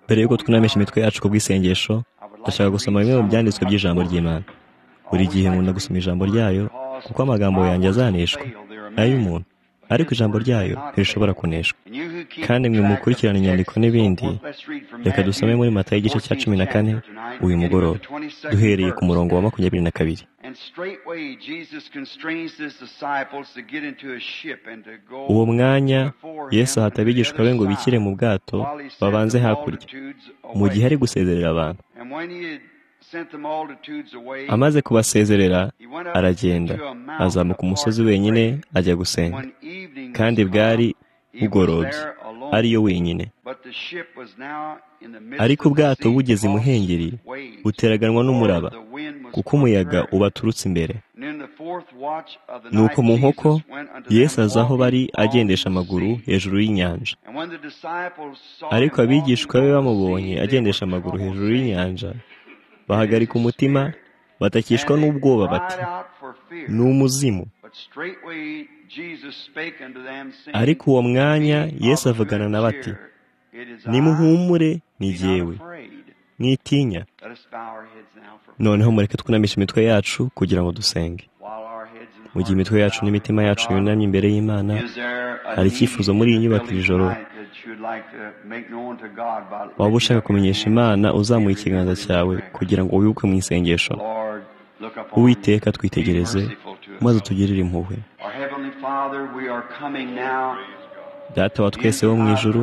mbere y'uko twunamisha imitwe yacu ku bw'isengesho ndashaka gusoma bimwe mu byanditswe by'ijambo ry'imana buri gihe nkunda gusoma ijambo ryayo kuko amagambo yanjye azaneshwa ay'umuntu ariko ijambo ryayo ntirishobora kuneshwa kandi mwe mukurikirana inyandiko n'ibindi reka dusome muri mata y'igice cya cumi na kane uyu mugoroba duhereye ku murongo wa makumyabiri na kabiri uwo mwanya yesu ahata abigishwa be ngo bikire mu bwato babanze hakurya mu gihe ari gusezerera abantu amaze kubasezerera aragenda azamuka umusozi wenyine ajya gusenga kandi bwari bugorobye ariyo wenyine ariko ubwato bugeze imuhengeri buteraganwa n'umuraba kuko umuyaga ubaturutse imbere nuko mu nkoko yesu aza aho bari agendesha amaguru hejuru y'inyanja ariko abigishwa be bamubonye agendesha amaguru hejuru y'inyanja bahagarika umutima batakishwa n'ubwoba bati ni umuzimu ariko uwo mwanya yesu avugana na bati nimuhumure ni jyewe mwitinya noneho mureke twunamisha imitwe yacu kugira ngo dusenge mu gihe imitwe yacu n'imitima yacu yunamye imbere y'imana hari icyifuzo muri iyi nyubako iri joro waba ushaka kumenyesha imana uzamuye ikiganza cyawe kugira ngo wibuke mu isengesho uwiteka twitegereze maze utugirire impuhwe data wa twese wo mu ijuru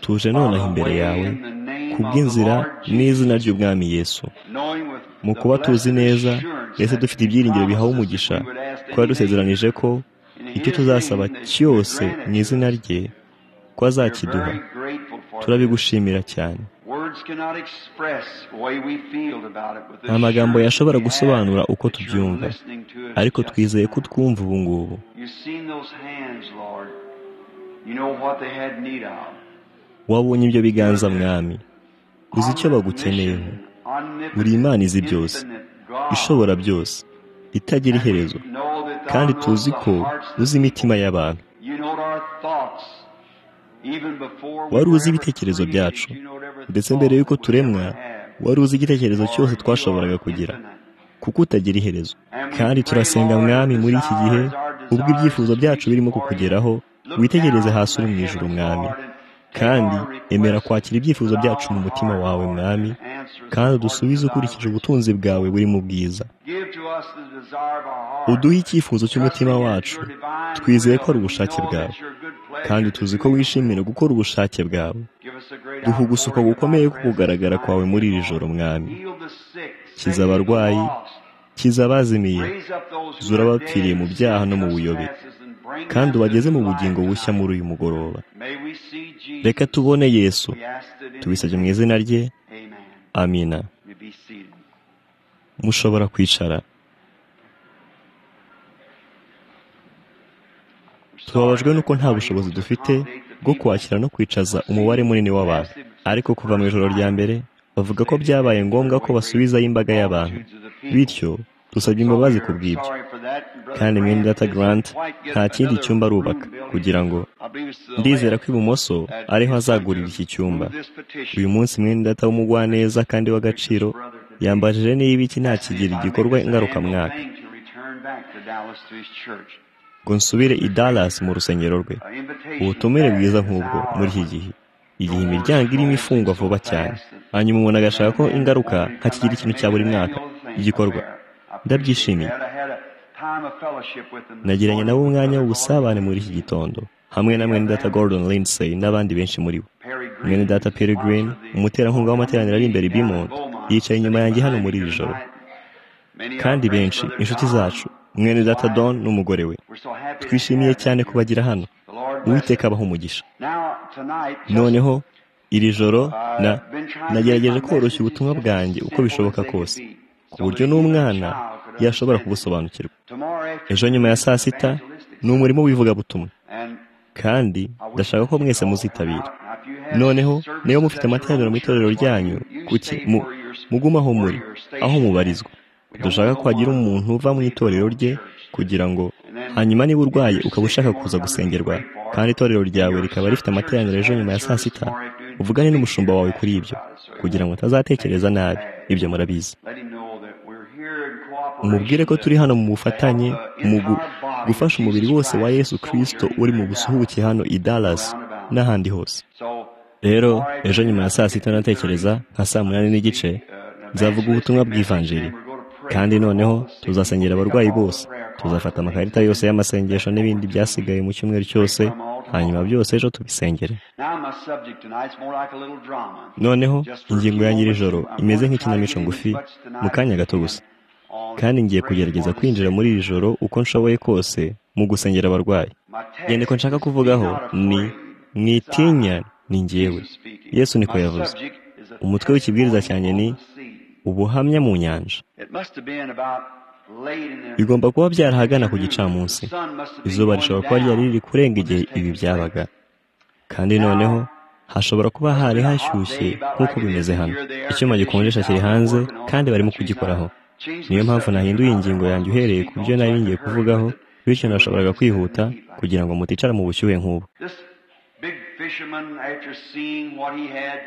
tuje nonaha imbere yawe kubw'inzira n'izina ry'ubwami Yesu mu kuba tuzi neza ndetse dufite ibyiringiro bihawe umugisha kuba dusezeranije ko icyo tuzasaba cyose mu izina rye ko azakiduha turabigushimira cyane nta magambo yashobora gusobanura uko tubyumva ariko twizeye ko twumva ubu ngubu wabonye ibyo biganza mwami uzi icyo bagukeneyeho buri imana izi byose ishobora byose itagira iherezo kandi tuzi ko uzi imitima y'abantu wari uzi ibitekerezo byacu ndetse mbere y'uko turemwa wari uzi igitekerezo cyose twashoboraga kugira kuko utagira iherezo kandi turasenga mwami muri iki gihe ubwo ibyifuzo byacu birimo kukugeraho witegereze hasi uri mu ijoro mwami kandi emera kwakira ibyifuzo byacu mu mutima wawe mwami kandi udusubize ukurikije ubutunzi bwawe buri mu bwiza uduhe icyifuzo cy'umutima wacu twizeye ko ari ubushake bwawe kandi tuzi ko wishimira gukora ubushake bwawe duha ugusuka gukomeye ko kugaragara kwawe muri iri joro mwami kiza abarwayi kiza abazimiye zura abapfiriye mu byaha no mu buyobe kandi ubageze mu bugingo bushya muri uyu mugoroba reka tubone yesu tubisabye mu izina rye amina mushobora kwicara tubabajwe nuko nta bushobozi dufite bwo kwakira no kwicaza umubare munini w'abantu ariko kuva mu ijoro rya mbere bavuga ko byabaye ngombwa ko basubizayo imbaga y'abantu bityo dusabye imbabazi ku bw'ibyo kandi mwene data grant nta kindi cyumba arubaka kugira ngo ndizera ko ibumoso ariho azagurira iki cyumba uyu munsi mwene data w'umugwaneza kandi w'agaciro yambajije niba iki nta kigira igikorwa ngarukamwaka ngo nsubire i Dallas mu rusengero rwe ubutumire bwiza nk'ubwo muri iki gihe igihe imiryango irimo ifungwa vuba cyane hanyuma umuntu agashaka ko ingaruka hakigira ikintu cya buri mwaka igikorwa ndabyishimiye nagiranye nabo umwanya w'ubusabane muri iki gitondo hamwe na mwene data Gordon Lindsay n'abandi benshi muri bo mwene data Perry Green umuterankunga w'amateraniro ari imbere Bimont yicaye inyuma yanjye hano muri iri joro kandi benshi inshuti zacu mwene data Don n'umugore we twishimiye cyane kubagira hano uwiteka abaho umugisha noneho iri joro na nagerageje koroshya ubutumwa bwanjye uko bishoboka kose ku buryo n'umwana yashobora kubusobanukirwa ejo nyuma ya saa sita ni umurimo w'ivugabutumwa kandi ndashaka ko mwese muzitabira noneho niba mufite amateraniro mu itorero ryanyu kuki mugumaho muri aho mubarizwa dushaka ko hagira umuntu uva mu itorero rye kugira ngo hanyuma niba urwaye ukaba ushaka kuza gusengerwa kandi itorero ryawe rikaba rifite amateraniro ejo nyuma ya saa sita uvugane n'umushumba wawe kuri ibyo kugira ngo atazatekereza nabi ibyo murabizi umubwire ko turi hano mu bufatanye mu gufasha umubiri wose wa yesu kirisito uri mu busuhuke hano i Dallas n'ahandi hose rero ejo nyuma ya saa sita natekereza nka saa munani n'igice nzavuga ubutumwa bw'ivanjiri kandi noneho tuzasengera abarwayi bose tuzafata amakarita yose y'amasengesho n'ibindi byasigaye mu cyumweru cyose hanyuma byose ejo tubisengere noneho ingingo ya nyirijoro imeze nk'ikinamico ngufi mu kanya gato gusa kandi ngiye kugerageza kwinjira muri iri joro uko nshoboye kose mu gusengera abarwayi inyandiko nshaka kuvugaho ni mwitinya ni ngewe yesu niko yavuze umutwe w'ikibwiriza cyane ni ubuhamya mu nyanja bigomba kuba byarahagana ku gicamunsi izuba rishobora kuba ryari riri kurenga igihe ibi byabaga kandi noneho hashobora kuba hari hashyushye nk'uko bimeze hano icyuma gikonjesha kiri hanze kandi barimo kugikoraho niyo mpamvu nahinduye ingingo yanjye uhereye ku byo nari ngiye kuvugaho bityo nashoboraga kwihuta kugira ngo muticara mu bushyuhe nk'ubu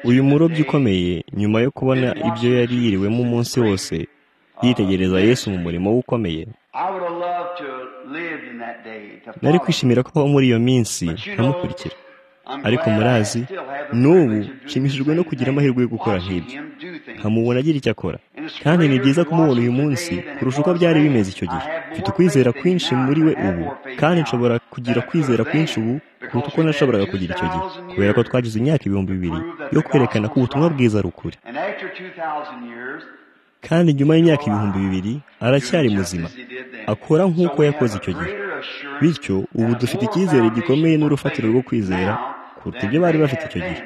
uyu murobyi ukomeye nyuma yo kubona ibyo yari yiriwemo umunsi wose yitegereza yesu mu murimo we ukomeye nari kwishimira ko muri iyo minsi nkamukurikira ariko murazi n'ubu nshimishijwe no kugira amahirwe yo gukora nk'ibyo nkamubona agira icyo akora kandi ni byiza kumubona uyu munsi kurusha uko byari bimeze icyo gihe mfite ukwizera kwinshi muri we ubu kandi nshobora kugira kwizera kwinshi ubu kuruta uko nashoboraga kugira icyo gihe kubera ko twagize imyaka ibihumbi bibiri yo kwerekana ko ubutumwa bwiza ari ukuri kandi nyuma y'imyaka ibihumbi bibiri aracyari muzima akora nk'uko yakoze icyo gihe bityo ubu dufite icyizere gikomeye n'urufatiro rwo kwizera kuruta ibyo bari bafite icyo gihe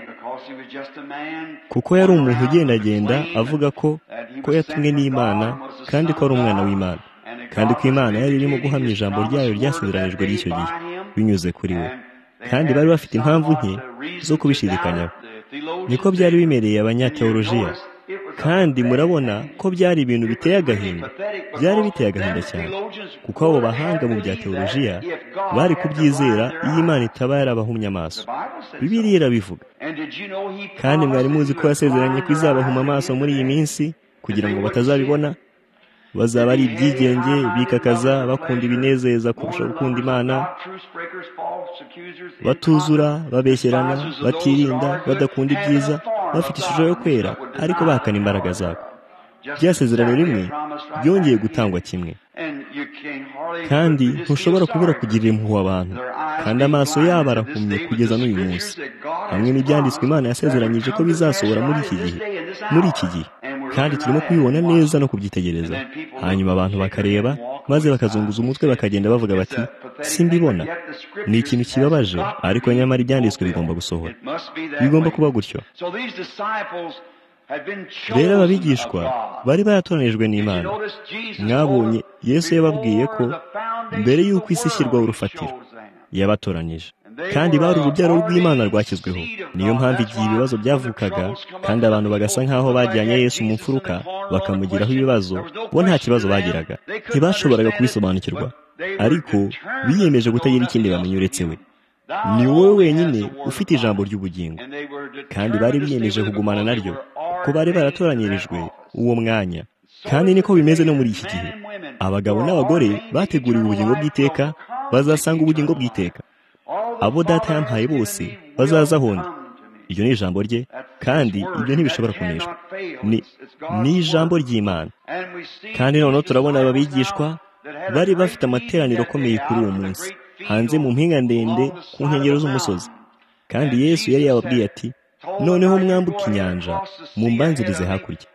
kuko yari umuntu ugendagenda avuga ko ko yatumwe n'imana kandi ko ari umwana w'imana kandi ko imana yari irimo guhamya ijambo ryayo ryasezeranijwe ry'icyo gihe binyuze kuri we kandi bari bafite impamvu nke zo kubishidikanyaho niko byari bimereye abanyateolojiya kandi murabona ko byari ibintu biteye agahinda byari biteye agahinda cyane kuko abo bahanga mu bya teolojiya bari kubyizera iyo imana itaba yarabahumye amaso bibiriya irabivuga kandi mwari muzi ko yasezeranye ko izabahuma amaso muri iyi minsi kugira ngo batazabibona bazaba ari ibyigenge bikakaza bakunda ibinezeza kurusha gukunda imana batuzura babeshyerana batirinda badakunda ibyiza bafite ishusho yo kwera ariko bahakana imbaraga zabo byasezerano rimwe byongeye gutangwa kimwe kandi ntushobora kubura kugirira impuhwe abantu kandi amaso yabo arahumye kugeza n'uyu munsi hamwe n'ibyanditswe imana yasezeranyije ko bizasohora muri iki gihe muri iki gihe kandi turimo kubibona neza no kubyitegereza hanyuma abantu bakareba maze bakazunguza umutwe bakagenda bavuga bati simbibona ni ikintu kibabaje ariko nyamara ibyanditswe bigomba gusohora bigomba kuba gutyo rero ababigishwa bari baratoranijwe n'imana mwabonye yesu yababwiye ko mbere y'uko isi ishyirwaho urufatiro yabatoranyije kandi bari urubyaro rw'imana rwashyizweho niyo mpamvu igihe ibibazo byavukaga kandi abantu bagasa nk'aho bajyanye yesu mu mfuruka bakamugiraho ibibazo bo nta kibazo bagiraga ntibashoboraga kubisobanukirwa ariko biyemeje kutagira ikindi bamenya uretse we ni wowe wenyine ufite ijambo ry'ubugingo kandi bari biyemeje kugumana naryo ko bari baratoranyirijwe uwo mwanya kandi niko bimeze no muri iki gihe abagabo n'abagore bateguriwe ubugingo bw'iteka bazasanga ubugingo bw'iteka abo data yampaye bose bazaza ahondi iryo ni ijambo rye kandi ibyo ntibishobora kuneshwa ni ijambo ry'imana kandi noneho turabona ababigishwa bari bafite amateraniro akomeye kuri uwo munsi hanze mu mpinga ndende ku nkengero z'umusozi kandi yesu yari yababwiye ati noneho mwambuke inyanja mumbanzirize hakurya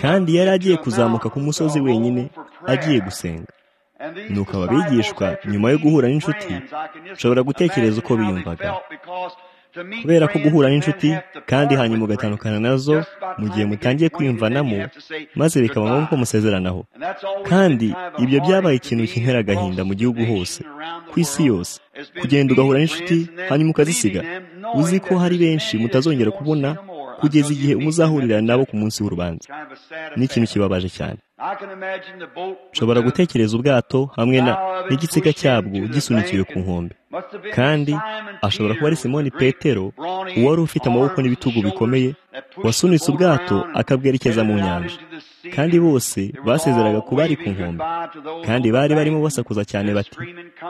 kandi yari agiye kuzamuka ku musozi wenyine agiye gusenga nuko ababigishwa nyuma yo guhura n'inshuti ushobora gutekereza uko biyumvaga kubera ko guhura n'inshuti kandi hanyuma ugatandukana nazo mu gihe mutangiye kwiyumvanamo maze bikaba ngombwa ko musezeranaho kandi ibyo byabaye ikintu kintera agahinda mu gihugu hose ku isi yose kugenda ugahura n'inshuti hanyuma ukazisiga uzi ko hari benshi mutazongera kubona kugeza igihe muzahurira nabo ku munsi w'urubanza ni ikintu kibabaje cyane nshobora gutekereza ubwato hamwe na n'igitsika cyabwo gisunikiwe ku nkombe kandi ashobora kuba ari simoni petero uwari ufite amaboko n'ibitugu bikomeye wasunitse ubwato akabwerekeza mu nyanja kandi bose basezeraga ku bari ku nkombe kandi bari barimo basakuza cyane bati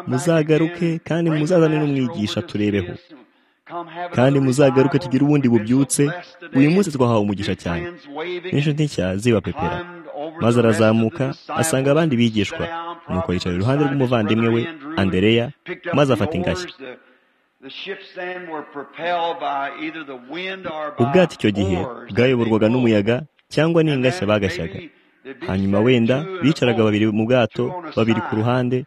muzagaruke kandi muzazane n'umwigisha turebeho kandi muzagaruke tugire ubundi bubyutse uyu munsi twahawe umugisha cyane n'inshuti nshya zibapepera maze arazamuka asanga abandi bigishwa nuko yicara iruhande rw'umuvandimwe we andereya maze afata ingashyi ubwato icyo gihe bwayoborwaga n'umuyaga cyangwa n'ingashya bagashyaga hanyuma wenda bicaraga babiri mu bwato babiri ku ruhande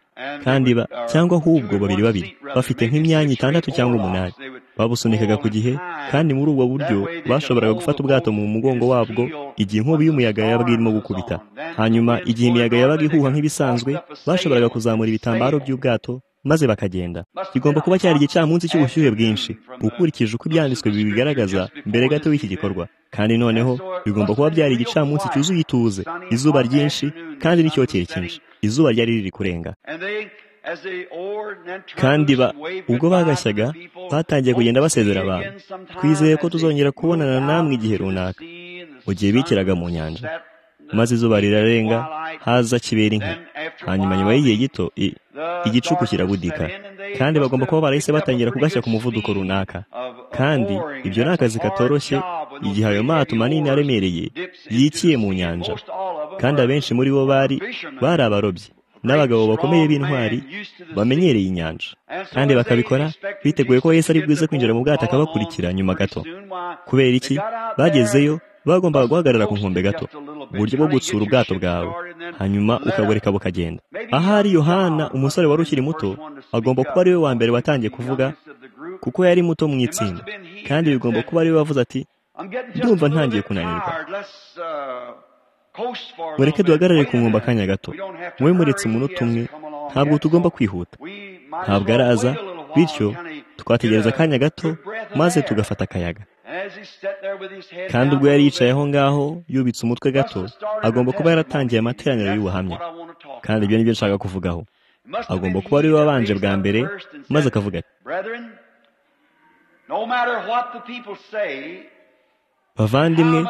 kandi cyangwa ahubwo babiri babiri bafite nk'imyanya itandatu cyangwa umunani babusunikaga ku gihe kandi muri ubwo buryo bashoboraga gufata ubwato mu mugongo wabwo igihe inkubi y'umuyaga yabaga irimo gukubita hanyuma igihe imiyaga yabaga ihuha nk'ibisanzwe bashoboraga kuzamura ibitambaro by'ubwato maze bakagenda kigomba kuba cyari igicamunsi cy'ubushyuhe bwinshi ukurikije uko ibyanditswe bibigaragaza mbere gato y'iki gikorwa kandi noneho bigomba kuba byari igicamunsi cyuzuye ituze izuba ryinshi kandi n'icyokere cyinshi izuba ryari riri kurenga kandi ba ubwo bagashyaga batangiye kugenda basezera abantu twizeye ko tuzongera kubonana namwe igihe runaka mu gihe bikiraga mu nyanja maze izuba rirarenga haza kibera inka hanyuma nyuma y'igihe gito igicuku kirabudika kandi bagomba kuba barahise batangira kugashya ku muvuduko runaka kandi ibyo ni akazi katoroshye igihe ayo mato manini aremereye yikiye mu nyanja kandi abenshi muri bo bari bari abarobyi n'abagabo bakomeye b'intwari bamenyereye inyanja kandi bakabikora biteguye ko Yesu ari bwize kwinjira mu bwato akabakurikira nyuma gato kubera iki bagezeyo bagombaga guhagarara ku nkombe gato uburyo bwo gutsura ubwato bwawe hanyuma ukagoreka bukagenda ahari yohana umusore wari ukiri muto agomba kuba ariwe wa mbere watangiye kuvuga kuko yari muto mu itsinda kandi bigomba kuba ariwe wavuze ati ndumva ntangiye kunanirwa mureke duhagarare ku nkombe akanya gato mube muretse umunota umwe ntabwo tugomba kwihuta ntabwo araza bityo twategereza akanya gato maze tugafata akayaga kandi ubwo yari yicaye aho ngaho yubitse umutwe gato agomba kuba yaratangiye amateraniro y'ubuhamya kandi ibyo nibyo nshaka kuvugaho agomba kuba ariwe wabanje bwa mbere maze akavuga ati bavandimwe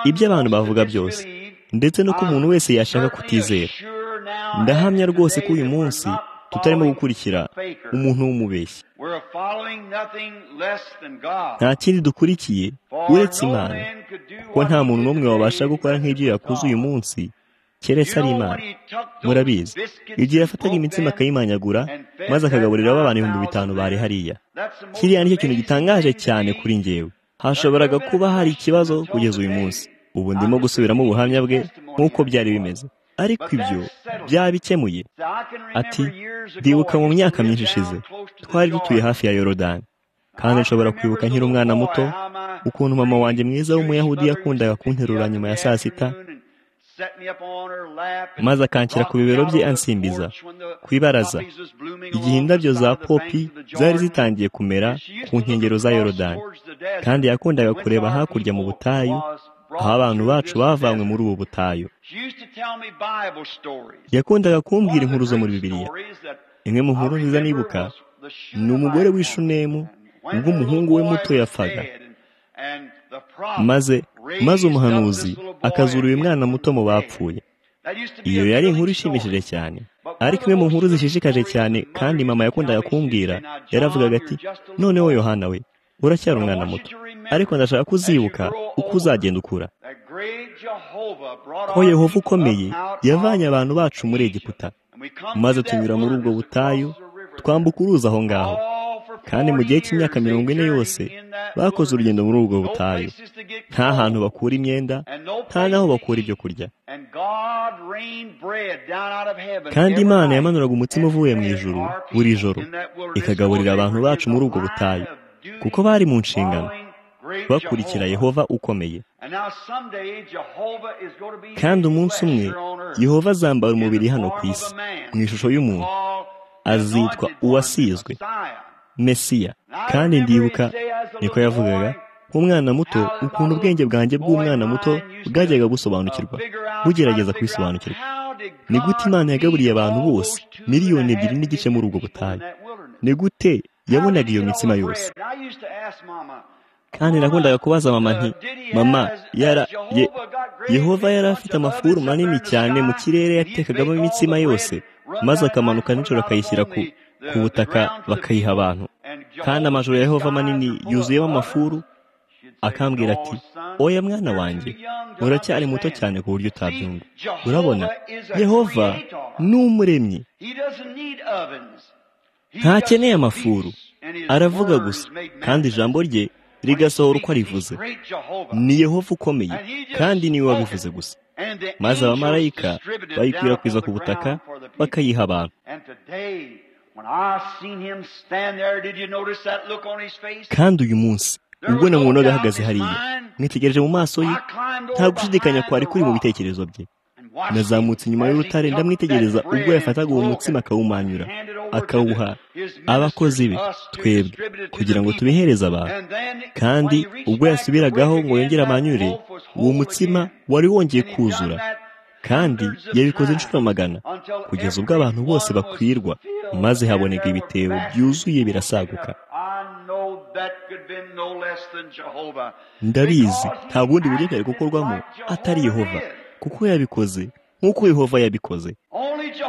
ibyo abantu bavuga byose ndetse nuko umuntu wese yashaka kutizera ndahamya rwose ko uyu munsi tutarimo gukurikira umuntu w'umubeshyi nta kindi dukurikiye uretse imana kuko nta muntu n'umwe wabasha gukora nk'ibyo yakuze uyu munsi keretse ari imana murabizi igihe yafataga imitsima akayimanyagura maze akagaburira abantu ibihumbi bitanu bari hariya kiriya nicyo kintu gitangaje cyane kuri ngewe hashoboraga kuba hari ikibazo kugeza uyu munsi ubu ndimo gusubiramo ubuhamya bwe nk'uko byari bimeze ariko ibyo byabikemuye ati ndibuka mu myaka myinshi ishize twari dutuye hafi ya yorodani kandi nshobora kwibuka nkiri umwana muto ukuntu mama wanjye mwiza w'umuyahudi yakundaga kunterura nyuma ya saa sita maze akanshyira ku bibero bye ansimbiza ku ibaraza igihe indabyo za popi zari zitangiye kumera ku nkengero za yorodani kandi yakundaga kureba hakurya mu butayu aho abantu bacu bavanywe muri ubu butayu yakundaga kumbwira inkuru zo muri bibiliya imwe mu nkuru nziza nibuka ni umugore w'ishunemu ubwo umuhungu we muto yapfaga maze maze umuhanuzi akazura uyu mwana muto mu bapfuye iyo yari inkuru ishimishije cyane ariko imwe mu nkuru zishishikaje cyane kandi mama yakundaga kumbwira yaravugaga ati noneho yohana we uracyari umwana muto ariko ndashaka kuzibuka uko uzagenda ukura ko yehova ukomeye yavanye abantu bacu muri egiputa maze tunyura muri ubwo butayu twambuka uruzi aho ngaho kandi mu gihe cy'imyaka mirongo ine yose bakoze urugendo muri ubwo butayu nta hantu bakura imyenda nta n'aho bakura ibyo kurya kandi imana yamanuraga umutima uvuye mu ijuru buri joro ikagaburira abantu bacu muri ubwo butayu kuko bari mu nshingano bakurikira yehova ukomeye kandi umunsi umwe yehova azambara umubiri hano ku isi mu ishusho y'umuntu azitwa uwasizwe mesiya kandi ndibuka niko yavugaga nk'umwana muto ukuntu ubwenge bwanjye bw'umwana muto bwajyaga busobanukirwa bugerageza kubisobanukirwa ni gute imana yagaburiye abantu bose miliyoni ebyiri n'igice muri ubwo butayu ni gute yabonaga iyo mitsima yose kandi nakundaga kubaza mama nti mama yara ye yehova yari afite amafuru manini cyane mu kirere yatekagamo imitsima yose maze akamanuka nijoro akayishyira ku ku butaka bakayiha abantu kandi amajoro ya yehova manini yuzuyemo amafuru akambwira ati oya mwana wanjye uracyari muto cyane ku buryo utabyumva urabona yehova ni umuremyi ntakeneye amafuru aravuga gusa kandi ijambo rye rigasohora uko arivuze ni yehova ukomeye kandi niwe wabivuze gusa maze abamarayika bayikwirakwiza ku butaka bakayiha abantu kandi uyu munsi ubwo namubonaga ahagaze hariya mwitegereje mu maso ye nta gushidikanya kwari kuri mu bitekerezo bye nazamutse inyuma y'urutare ndamwitegereza ubwo yafataga uwo mutsima akawumanyura akawuha abakozi be twebwe kugira ngo tubihereze abantu kandi ubwo yasubiragaho ngo yongere amanyure uwo mutsima wari wongeye kuzura kandi yabikoze inshuro magana kugeza ubwo abantu bose bakwirwa maze haboneka ibitebo byuzuye birasaguka ndabizi nta bundi buryo bwari gukorwamo atari yehova kuko yabikoze nk'uko yehova yabikoze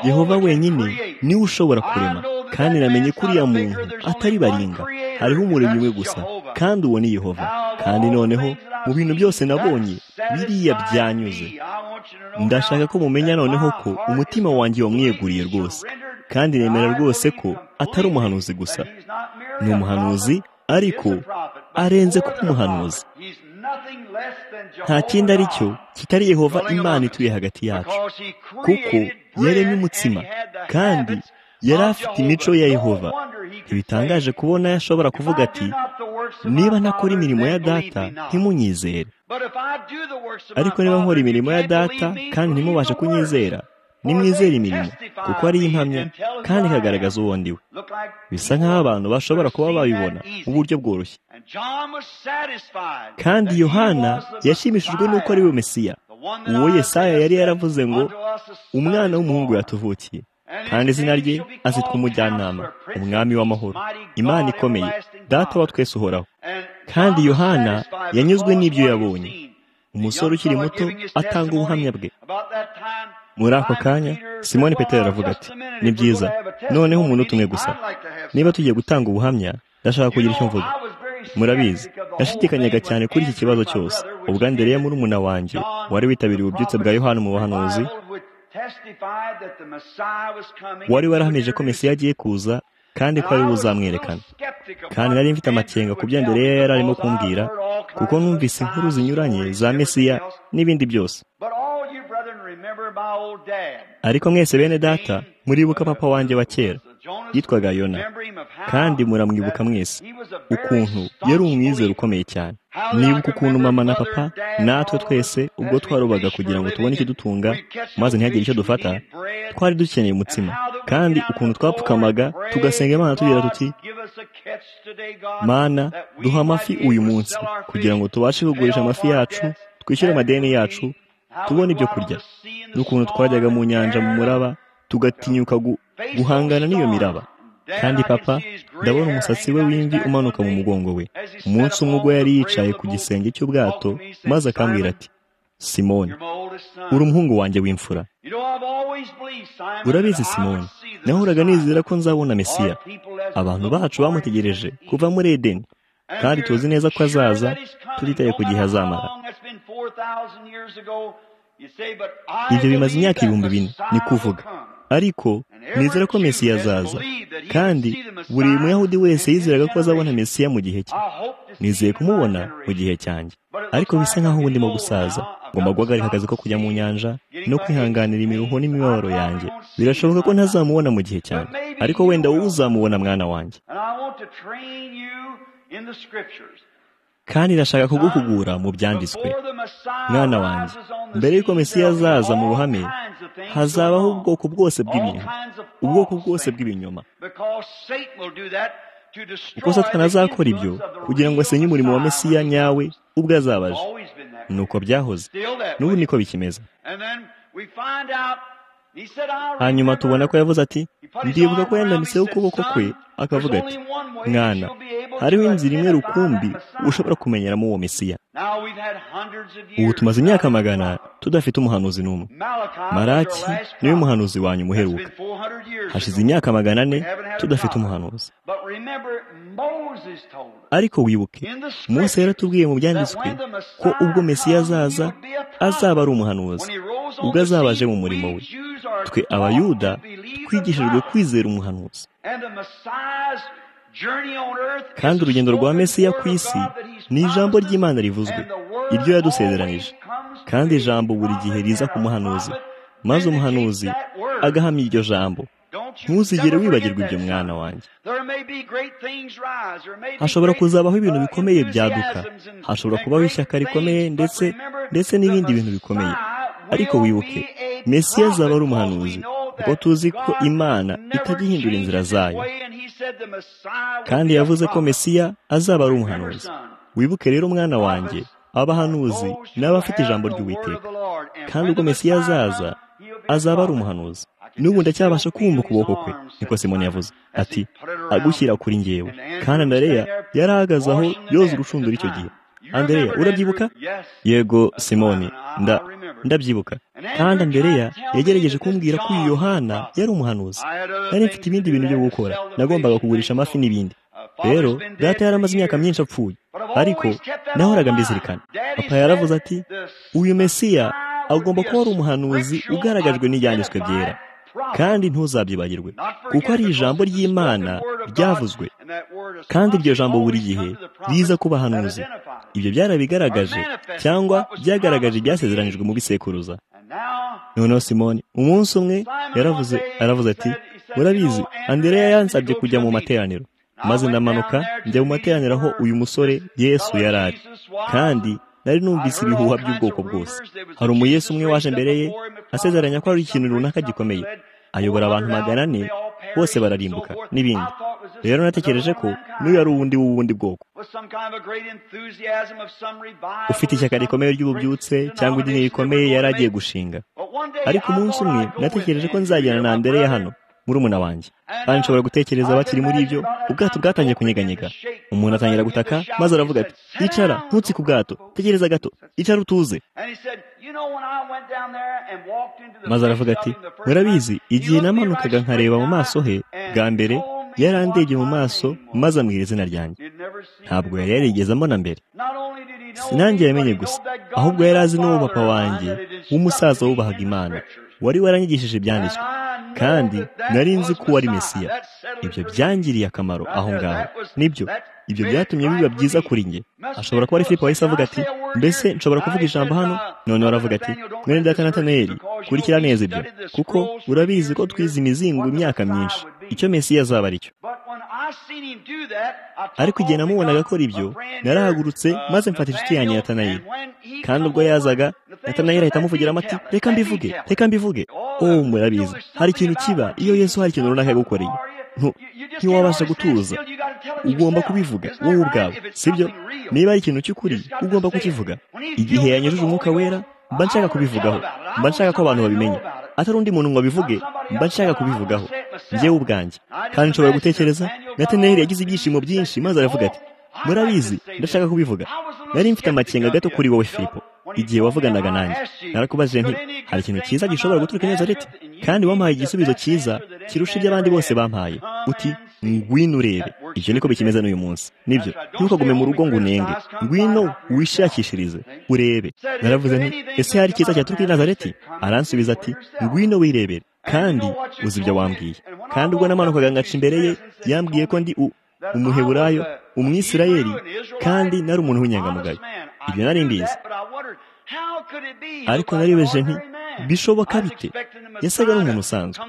yehova wenyine niwe ushobora kurema kandi namenye ko uriya muntu atari baringa hariho umuremyi we gusa kandi uwo ni yehova kandi noneho mu bintu byose nabonye biriya byanyuze ndashaka ko mumenya noneho ko umutima wanjye wamwiyeguriye rwose kandi nemera rwose ko atari umuhanuzi gusa ni umuhanuzi ariko arenze kuba umuhanuzi nta kindi ari cyo kitari yehova imana ituye hagati yacu kuko yaremye umutsima kandi yari afite imico ya yehova ntibitangaje kubona yashobora kuvuga ati niba ntakora imirimo ya data ntimunyizere ariko niba nkora imirimo ya data kandi ntimubashe kunyizera nimwizere imirimo kuko ariyo impamya kandi ikagaragaza uwo ndiwe bisa nk'aho abantu bashobora kuba babibona mu buryo bworoshye kandi yohana yashimishijwe n'uko ari we mesiya uwo yesaya yari yaravuze ngo umwana w'umuhungu yatuvukiye kandi izina rye azitwa umujyanama umwami w'amahoro imana ikomeye data wa twese uhoraho kandi yohana yanyuzwe n'ibyo yabonye umusore ukiri muto atanga ubuhamya bwe muri ako kanya simoni petero aravuga ati ni byiza noneho umuntu utumwe gusa niba tugiye gutanga ubuhamya ndashaka kugira icyo mvuga murabizi nashidikanyaga cyane kuri iki kibazo cyose ubwo andereya muri umuna wanjye wari witabiriye ububyutse bwa yohani mu buhanuzi wari warahamije ko mesiya agiye kuza kandi ko ari buzamwerekana kandi nari mfite amakenga ku byo andereya yari arimo kumbwira kuko numvise inkuru zinyuranye za mesiya n'ibindi byose ariko mwese bene data muribuka papa wanjye wa kera yitwaga yona kandi muramwibuka mwese ukuntu yari umwizero ukomeye cyane nibuka ukuntu mama na papa natwe twese ubwo twarobaga kugira ngo tubone ikidutunga maze ntihagire icyo dufata twari dukeneye umutsima kandi ukuntu twapfukamaga tugasenga imana tugira tuti mana duha amafi uyu munsi kugira ngo tubashe kugurisha amafi yacu twishyure amadeni yacu tubona ibyo kurya n'ukuntu twajyaga mu nyanja mu muraba tugatinyuka guhangana n'iyo miraba kandi papa ndabona umusatsi we w'imvi umanuka mu mugongo we umunsi umwe ubwo yari yicaye ku gisenge cy'ubwato maze akambwira ati simoni uri umuhungu wanjye w'imfura urabizi simoni nahoraga nizera ko nzabona mesiya abantu bacu bamutegereje kuva muri edeni kandi tuzi neza ko azaza tutitaye ku gihe azamara ibyo bimaze imyaka ibihumbi bine ni kuvuga ariko nizera ko mesiya azaza kandi buri muyahudi wese yizeraga ko azabona mesiya mu gihe cye nizeye kumubona mu gihe cyanjye ariko bisa nk'aho ubu ndimo gusaza ngomba guhagarika akazi ko kujya mu nyanja no kwihanganira imiruho n'imibabaro yanjye birashoboka ko ntazamubona mu gihe cyanjye ariko wenda wowe uzamubona mwana wanjye kandi irashaka kuguhugura mu byanditswe mwana wanjye mbere y'uko mesiya azaza mu ruhame hazabaho ubwoko bwose bw'ibintu ubwoko bwose bw'ibinyoma uko satana azakora ibyo kugira ngo asenye umurimo wa mesiya nyawe ubwo azabaje ni uko byahoze n'ubu niko bikimeze hanyuma tubona ko yavuze ati ndibuka ko yandanitseho ukuboko kwe akavuga ati mwana hariho inzira imwe rukumbi ushobora kumenyeramo uwo mesiya ubu tumaze imyaka magana tudafite umuhanuzi n'umwe maraki niwe muhanuzi wanyu umuheruka hashize imyaka magana ane tudafite umuhanuzi ariko wibuke munsi yaratubwiye mu byanditswe ko ubwo mesiya azaza azaba ari umuhanuzi ubwo azabaje mu murimo we twe abayuda twigishijwe kwizera umuhanuzi kandi urugendo rwa mesiya ku isi ni ijambo ry'imana rivuzwe iryo yadusezeranije kandi ijambo buri gihe riza ku muhanuzi maze umuhanuzi agahamya iryo jambo ntuzigere wibagirwa ibyo mwana wanjye hashobora kuzabaho ibintu bikomeye byaduka hashobora kubaho ishyaka rikomeye ndetse ndetse n'ibindi bintu bikomeye ariko wibuke mesiya azaba ari umuhanuzi kuko tuzi ko imana itajya ihindura inzira zayo kandi yavuze ko mesiya azaba ari umuhanuzi wibuke rero mwana wanjye abahanuzi ni abafite ijambo ry'uwiteka kandi ubwo mesiya azaza azaba ari umuhanuzi n'ubu ndacyabasha kumva ukuboko kwe niko simoni yavuze ati agushyira kuri ngewe kandi Andrea yari ahagaze aho yoza urucundura icyo gihe Andrea urabyibuka yego simoni nda ndabyibuka kandi Andrea yagerageje kumbwira ko uyu yohana yari umuhanuzi nari mfite ibindi bintu byo gukora nagombaga kugurisha amafi n'ibindi rero data yari amaze imyaka myinshi apfuye ariko nahoraga mbizirikana papa yaravuze ati uyu mesiya agomba kuba ari umuhanuzi ugaragajwe n'ibyanditswe byera kandi ntuzabyibagirwe kuko ari ijambo ry'imana ryavuzwe kandi iryo jambo buri gihe riza ku bahanuzi ibyo byarabigaragaje cyangwa byagaragaje ibyasezeranijwe mu bisekuruza noneho simoni umunsi umwe yaravuze aravuze ati murabizi Andrea yansabye kujya mu materaniro maze ndamanuka njya mu materaniro aho uyu musore yesu yari ari kandi nari numvise ibihuha by'ubwoko bwose hari umuyesu umwe waje mbere ye asezeranya ko hari ikintu runaka gikomeye ayobora abantu magana ane bose bararimbuka n'ibindi rero natekereje ko n'uyu ari uwundi w'ubundi bwoko ufite ishyaka rikomeye ry'ububyutse cyangwa idini rikomeye yari agiye gushinga ariko umunsi umwe natekereje ko nzagera na mbere ya hano murumuna wanjye kandi nshobora gutekereza bakiri muri ibyo ubwato bwatangiye kunyeganyega umuntu atangira gutaka maze aravuga ati icara ntutsi ku bwato tegereza gato icara utuze maze aravuga ati murabizi igihe namanukaga nkareba mu maso he bwa mbere yarandebye mu maso maze amwira izina ryanjye ntabwo yari yarigeze mbona mbere sinange yamenye gusa ahubwo yari azi n'uwo papa wanjye w'umusaza wubahaga imana wari waranyigishije ibyanditswe kandi nari nzi ko wari mesiya ibyo byangiriye akamaro aho ngaho nibyo ibyo byatumye biba byiza kuri nge ashobora kuba ari filipe wahise avuga ati mbese nshobora kuvuga ijambo hano noneho aravuga ati mwene data natanayeri kurikira neza ibyo kuko urabizi ko twize imizingo imyaka myinshi icyo mesiya azaba aricyo ariko igihe namubonaga akora ibyo narahagurutse maze mfata inshuti yanjye natanayeri kandi ubwo yazaga natanayeri ahita amuvugiramo ati reka mbivuge reka mbivuge oh murabizi hari ikintu kiba iyo yesu hari ikintu runaka yagukoreye ntiwabasha gutuza ugomba kubivuga wowe ubwawe sibyo niba ari ikintu cy'ukuri ugomba kukivuga igihe yanyujije umwuka wera mba nshaka kubivugaho mba nshaka ko abantu babimenya atari undi muntu ngo abivuge mba nshaka kubivugaho njyewe ubwanjye kandi nshobora gutekereza nataneri yagize ibyishimo byinshi maze aravuga ati murabizi ndashaka kubivuga nari mfite amakenga gato kuri wowe filipo igihe wavuganaga nanjye narakubajije nti hari ikintu cyiza gishobora guturuka neza riti kandi wampaye igisubizo cyiza kirusha ibyo abandi bose bampaye uti ngwino urebe ibyo niko bikimeze n'uyu munsi nibyo ntukagume mu rugo ngo unenge ngwino wishakishirize urebe naravuze nti ese hari icyiza cyaturuka i nazareti aransubiza ati ngwino wirebere kandi uzi ibyo wambwiye kandi ubwo namanukaga ngaca imbere ye yambwiye ko ndi umuheburayo umwisirayeli kandi nari umuntu w'inyangamugayo ibyo nari mbizi ariko naribeje nti bishoboka bite yasaga n'umuntu usanzwe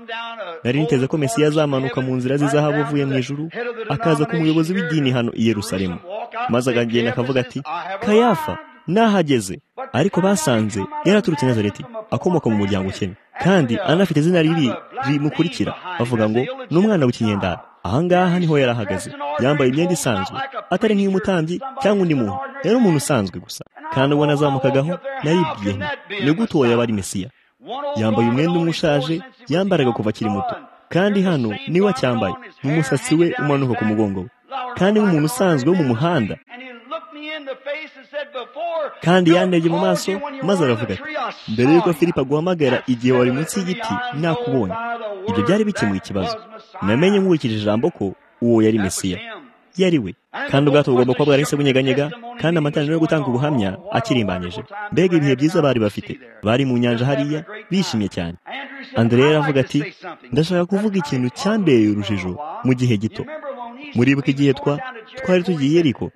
nari niteze ko mesiya azamanuka mu nzira z'izahabu avuye mu ijuru akaza ku muyobozi w'idini hano i yerusalemu maze akagenda akavuga ati kayafa nahageze ariko basanze yaraturutse nazareti akomoka mu muryango ukennye kandi anafite izina ribi rimukurikira bavuga ngo ni umwana w'ikinyendara ahangaha niho yari ahagaze yambaye imyenda isanzwe atari nk'iy'umutambyi cyangwa undi muntu yari umuntu usanzwe gusa kandi ubona azamukagaho naribwiye nti ni gute uwo yaba ari mesiya yambaye umwenda umwe ushaje yambaraga kuva akiri muto kandi hano niwe acyambaye mu musatsi we umanuka ku mugongo we kandi nk'umuntu usanzwe wo mu muhanda kandi yandege mu maso maze aravuga ati mbere y'uko filipe aguhamagara igihe wari munsi y'igiti nakubonye ibyo byari bikemuye ikibazo namenye nkurikije ijambo ko uwo yari mesiya yari we kandi ubwato bugomba kuba bwarahise bunyeganyega kandi amataniro yo gutanga ubuhamya akirimbanyije mbega ibihe byiza bari bafite bari mu nyanja hariya bishimye cyane andrea aravuga ati ndashaka kuvuga ikintu cyambereye urujijo mu gihe gito muribuka igihe twa twari tugiye ariko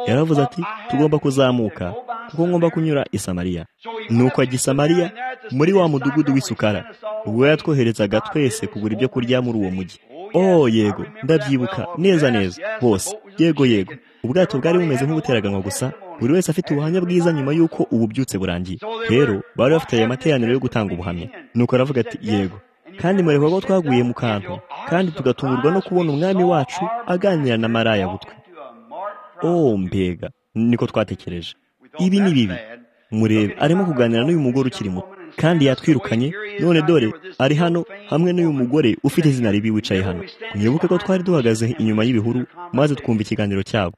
yaravuze ati tugomba kuzamuka kuko ngomba kunyura isamariya nuko ajya isamariya muri wa mudugudu w'isukara ubwo yatwoherezaga twese kugura ibyo kurya muri uwo mujyi oh yego ndabyibuka neza neza bose yego yego ubwato bwari bumeze nk'ubuteraganwa gusa buri wese afite ubuhamya bwiza nyuma y'uko ububyutse burangiye rero bari bafite aya materaniro yo gutanga ubuhamya nuko aravuga ati yego kandi mureba ko twaguye mu kantu kandi tugatungurwa no kubona umwami wacu aganira na maraya butwe oh mbega niko twatekereje ibi ni bibi murebe arimo kuganira n'uyu mugore ukiri muto kandi yatwirukanye none dore ari hano hamwe n'uyu mugore ufite izina ribi wicaye hano mwibuke ko twari duhagaze inyuma y'ibihuru maze twumva ikiganiro cyabo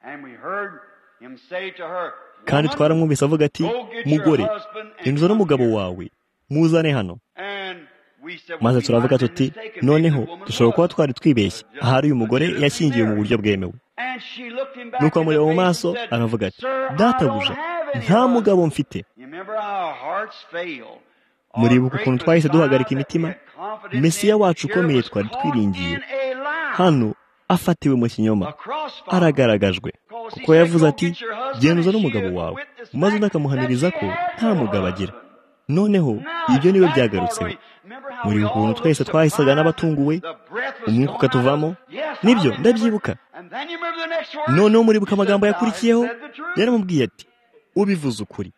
kandi twaramwumvise avuga ati mugore inzu n'umugabo wawe muzane hano maze turavuga tuti noneho dushobora kuba twari twibeshye ahari uyu mugore yashyingiwe mu buryo bwemewe nuko amureba mu maso aravuga ati databuja nta mugabo mfite muribuka ukuntu twahise duhagarika imitima mesiya wacu ukomeye twari twiringiye hano afatiwe mu kinyoma aragaragajwe kuko yavuze ati genza n'umugabo wawe maze unakamuhamiriza ko nta mugabo agira noneho ibyo niwe byagarutseho muri ukuntu twese twahisaga n'abatunguwe umwuka ukatuvamo nibyo ndabyibuka noneho muribuka amagambo yakurikiyeho yaramubwiye ati ubivuze ukuri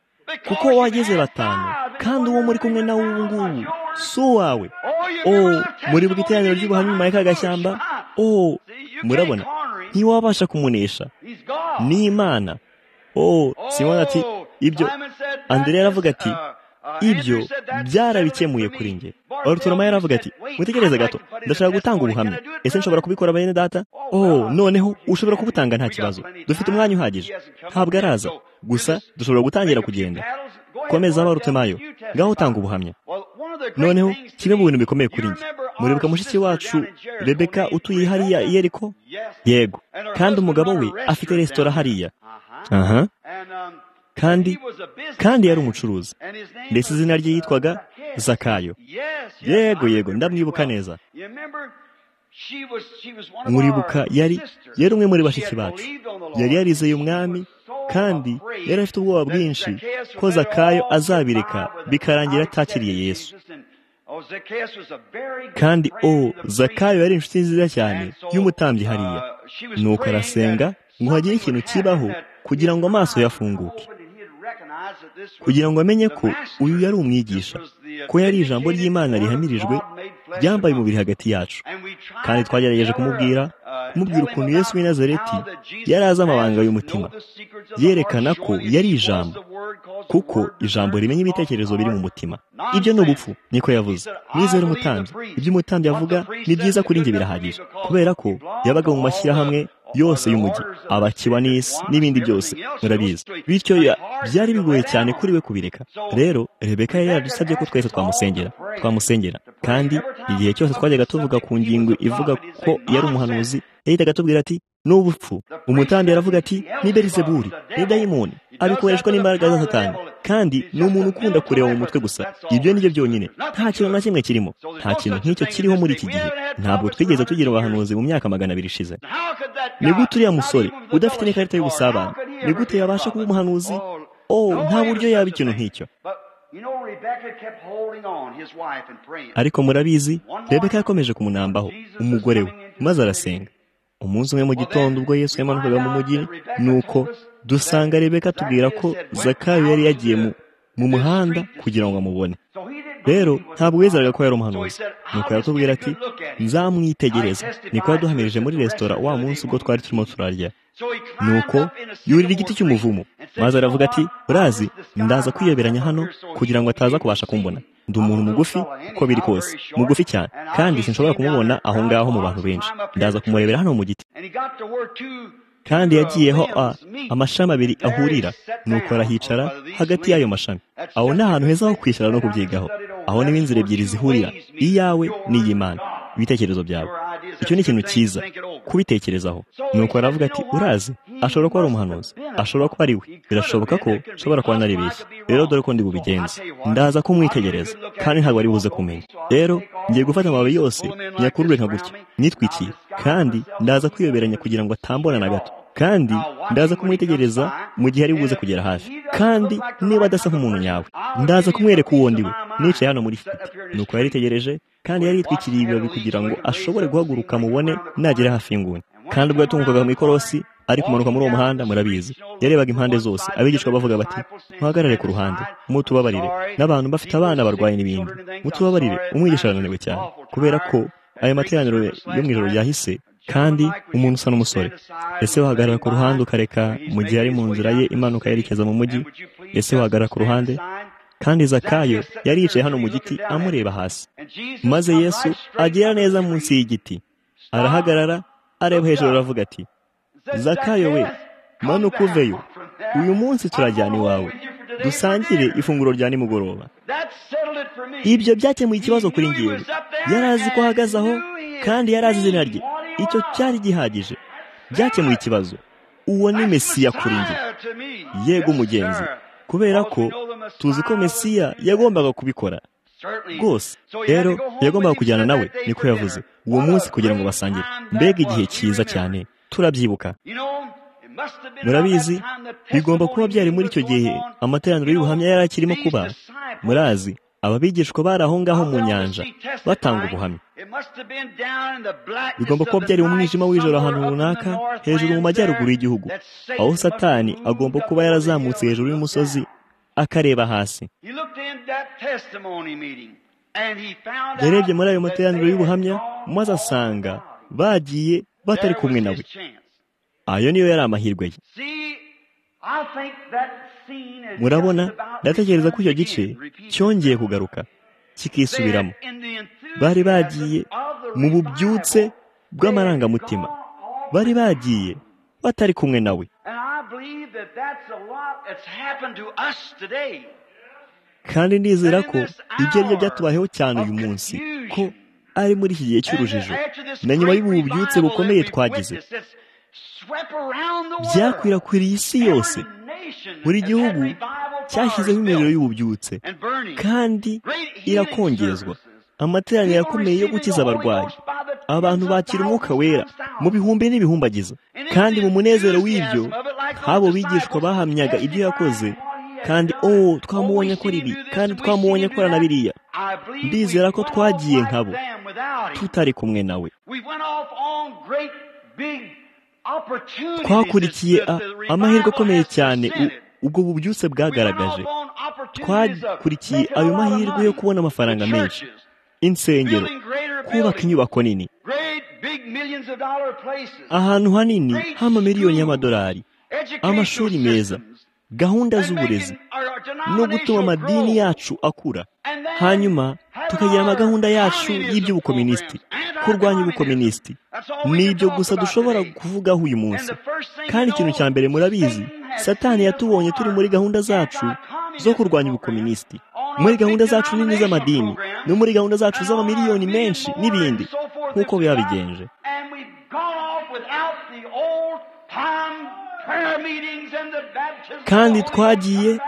kuko wageze batanu kandi uwo muri kumwe nawe ubu ngubu si uwawe oh muribuka iteraniro ry'ubuhamya nyuma y'akagashyamba oh murabona ntiwabasha kumunesha ni imana oh simona ati ibyo andrea aravuga ati ibyo byarabikemuye kuri nge oruturama yaravuga ati mutegereze gato ndashaka gutanga ubuhamya ese nshobora kubikora bene data oh noneho ushobora kubutanga nta kibazo dufite umwanya uhagije ntabwo araza gusa dushobora gutangira kugenda komeza abarutemayo ngaho utanga ubuhamya noneho kimwe mu bintu bikomeye kuri nge muribuka mushiki wacu rebeka utuye hariya yeriko yego kandi umugabo we afite resitora hariya aha kandi kandi yari umucuruzi ndetse izina rye yitwaga zakayo yego yego ndamwibuka neza muribuka yari yari umwe muri bashiki bacu yari yarizeye umwami kandi yari afite ubwoba bwinshi ko zakayo azabireka bikarangira atakiriye yesu kandi o zakayo yari inshuti nziza cyane y'umutambyi hariya nuko arasenga ngo hagire ikintu kibaho kugira ngo amaso yafunguke kugira ngo amenye ko uyu yari umwigisha ko yari ijambo ry'imana rihamirijwe ryambaye umubiri hagati yacu kandi twagerageje kumubwira kumubwira ukuntu Yesu w'i Nazareti yari azi amabanga y'umutima yerekana ko yari ijambo kuko ijambo rimenya ibitekerezo biri mu mutima ibyo ni ubupfu niko yavuze nizere umutambyi ibyo umutambyi avuga ni byiza kuri njye birahagije kubera ko yabaga mu mashyirahamwe yose y'umujyi abakiba n'isi n'ibindi byose murabizi bityo byari bigoye cyane kuri we kubireka rero rebeka yari yaradusabye ko twese twamusengera twamusengera kandi igihe cyose twajyaga tuvuga ku ngingo ivuga ko yari umuhanuzi yahitaga atubwira ati n'ubupfu umutambyi aravuga ati ni berizeburi ni dayimoni abikoreshwa n'imbaraga za satani kandi ni umuntu ukunda kureba mu mutwe gusa ibyo ni byo byonyine nta kintu na kimwe kirimo nta kintu nk'icyo kiriho muri iki gihe ntabwo twigeze tugira abahanuzi mu myaka magana abiri ishize ni gute uriya musore udafite n'ikarita y'ubusabane ni gute yabasha kuba umuhanuzi oh nta buryo yaba ikintu nk'icyo ariko murabizi rebeka yakomeje kumunambaho umugore we maze arasenga umunsi umwe mu gitondo ubwo yesu yamanukaga mu mujyi ni uko dusanga rebeka tubwira ko zakayo yari yagiye mu muhanda kugira ngo amubone rero ntabwo wizeraga ko yari umuhanuzi nuko yatubwira ati nzamwitegereza niko yaduhamirije muri resitora wa munsi ubwo twari turimo turarya nuko yurira igiti cy'umuvumo maze aravuga ati urazi ndaza kwiyoberanya hano kugira ngo ataza kubasha kumbona ndi umuntu mugufi uko biri kose mugufi cyane kandi sinshobora kumubona aho ngaho mu bantu benshi ndaza kumurebera hano mu giti kandi yagiyeho a amashami abiri ahurira nuko arahicara hagati y'ayo mashami aho ni ahantu heza ho kwishyura no kubyigaho aho niho inzira ebyiri zihurira iyawe n'iy'imana ibitekerezo byawe icyo ni ikintu cyiza kubitekerezaho nuko aravuga ati urazi ashobora kuba ari umuhanuzi ashobora kuba ari we birashoboka ko ashobora kuba anaribeshya rero dore ko ndi bubigenze ndaza kumwitegereza kandi ntabwo ari buze kumenya rero ngiye gufata amababi yose nyakurure nka gutya nitwikiye kandi ndaza kwiyoberanya kugira ngo atambona na gato kandi ndaza kumwitegereza mu gihe ari buze kugera hafi kandi niba adasa nk'umuntu nyawe ndaza kumwereka uwo ndi we nicaye hano muri fite nuko yaritegereje kandi yari yitwikiriye ibibabi kugira ngo ashobore guhaguruka mubone nagera hafi y'inguni kandi ubwo yatungukaga mu ikorosi ari kumanuka muri uwo muhanda murabizi yarebaga impande zose abigishwa bavuga bati muhagarare ku ruhande mutubabarire n'abantu bafite abana barwaye n'ibindi mutubabarire umwigisha arananiwe cyane kubera ko ayo materaniro yo mu ijoro yahise kandi umuntu usa n'umusore ese wahagarara ku ruhande ukareka mu gihe ari mu nzira ye imanuka yerekeza mu mujyi ese wahagarara ku ruhande kandi zakayo yari yicaye hano mu giti amureba hasi maze yesu agera neza munsi y'igiti arahagarara areba hejuru aravuga ati zakayo we manuka uveyo uyu munsi turajyana iwawe dusangire ifunguro rya nimugoroba ibyo byakemuye ikibazo kuri ngewe yari azi ko ahagaze aho kandi yari azi izina rye icyo cyari gihagije byakemuye ikibazo uwo ni mesiya kuri nge yego umugenzi kubera ko tuzi ko mesiya yagombaga kubikora rwose rero yagombaga kujyana nawe niko yavuze uwo munsi kugira ngo basangire mbega igihe cyiza cyane turabyibuka murabizi bigomba kuba byari muri icyo gihe amateraniro y'ubuhamya yari akirimo kuba murazi ababigishwa bari aho ngaho mu nyanja batanga ubuhamya bigomba kuba byari umwijima w'ijoro ahantu runaka hejuru mu majyaruguru y'igihugu aho satani agomba kuba yarazamutse hejuru y'umusozi akareba hasi yarebye muri ayo materaniro y'ubuhamya maze asanga bagiye batari kumwe nawe ayo niyo yari amahirwe ye murabona ndatekereza ko icyo gice cyongeye kugaruka kikisubiramo bari bagiye mu bubyutse bw'amarangamutima bari bagiye batari kumwe nawe kandi nizera ko ibyo ari byo byatubayeho cyane uyu munsi ko ari muri iki gihe cy'urujijo na nyuma y'ububyutse bukomeye twagize byakwirakwiriye isi yose buri gihugu cyashyizeho imiriro y'ububyutse kandi irakongezwa amateraniro akomeye yo gukiza abarwayi abantu bakira umwuka wera mu bihumbi n'ibihumbagiza kandi mu munezero w'ibyo habo bigishwa bahamyaga ibyo yakoze kandi oh twamubonye akora ibi kandi twamubonye akora na biriya ndizera ko twagiye nkabo tutari kumwe nawe twakurikiye amahirwe akomeye cyane ubwo bubyutse bwagaragaje twakurikiye ayo mahirwe yo kubona amafaranga menshi insengero kubaka inyubako nini ahantu hanini h'amamiliyoni y'amadolari amashuri meza gahunda z'uburezi no gutuma amadini yacu akura hanyuma tukagira amagahunda yacu y'iby'ubukominisiti kurwanya ubukominisiti ni ibyo gusa dushobora kuvugaho uyu munsi kandi ikintu cya mbere murabizi satani yatubonye turi muri gahunda zacu zo kurwanya ubukominisiti muri gahunda zacu nini z'amadini no muri gahunda zacu z'amamiliyoni menshi n'ibindi nk'uko biba bigenje kandi twagiye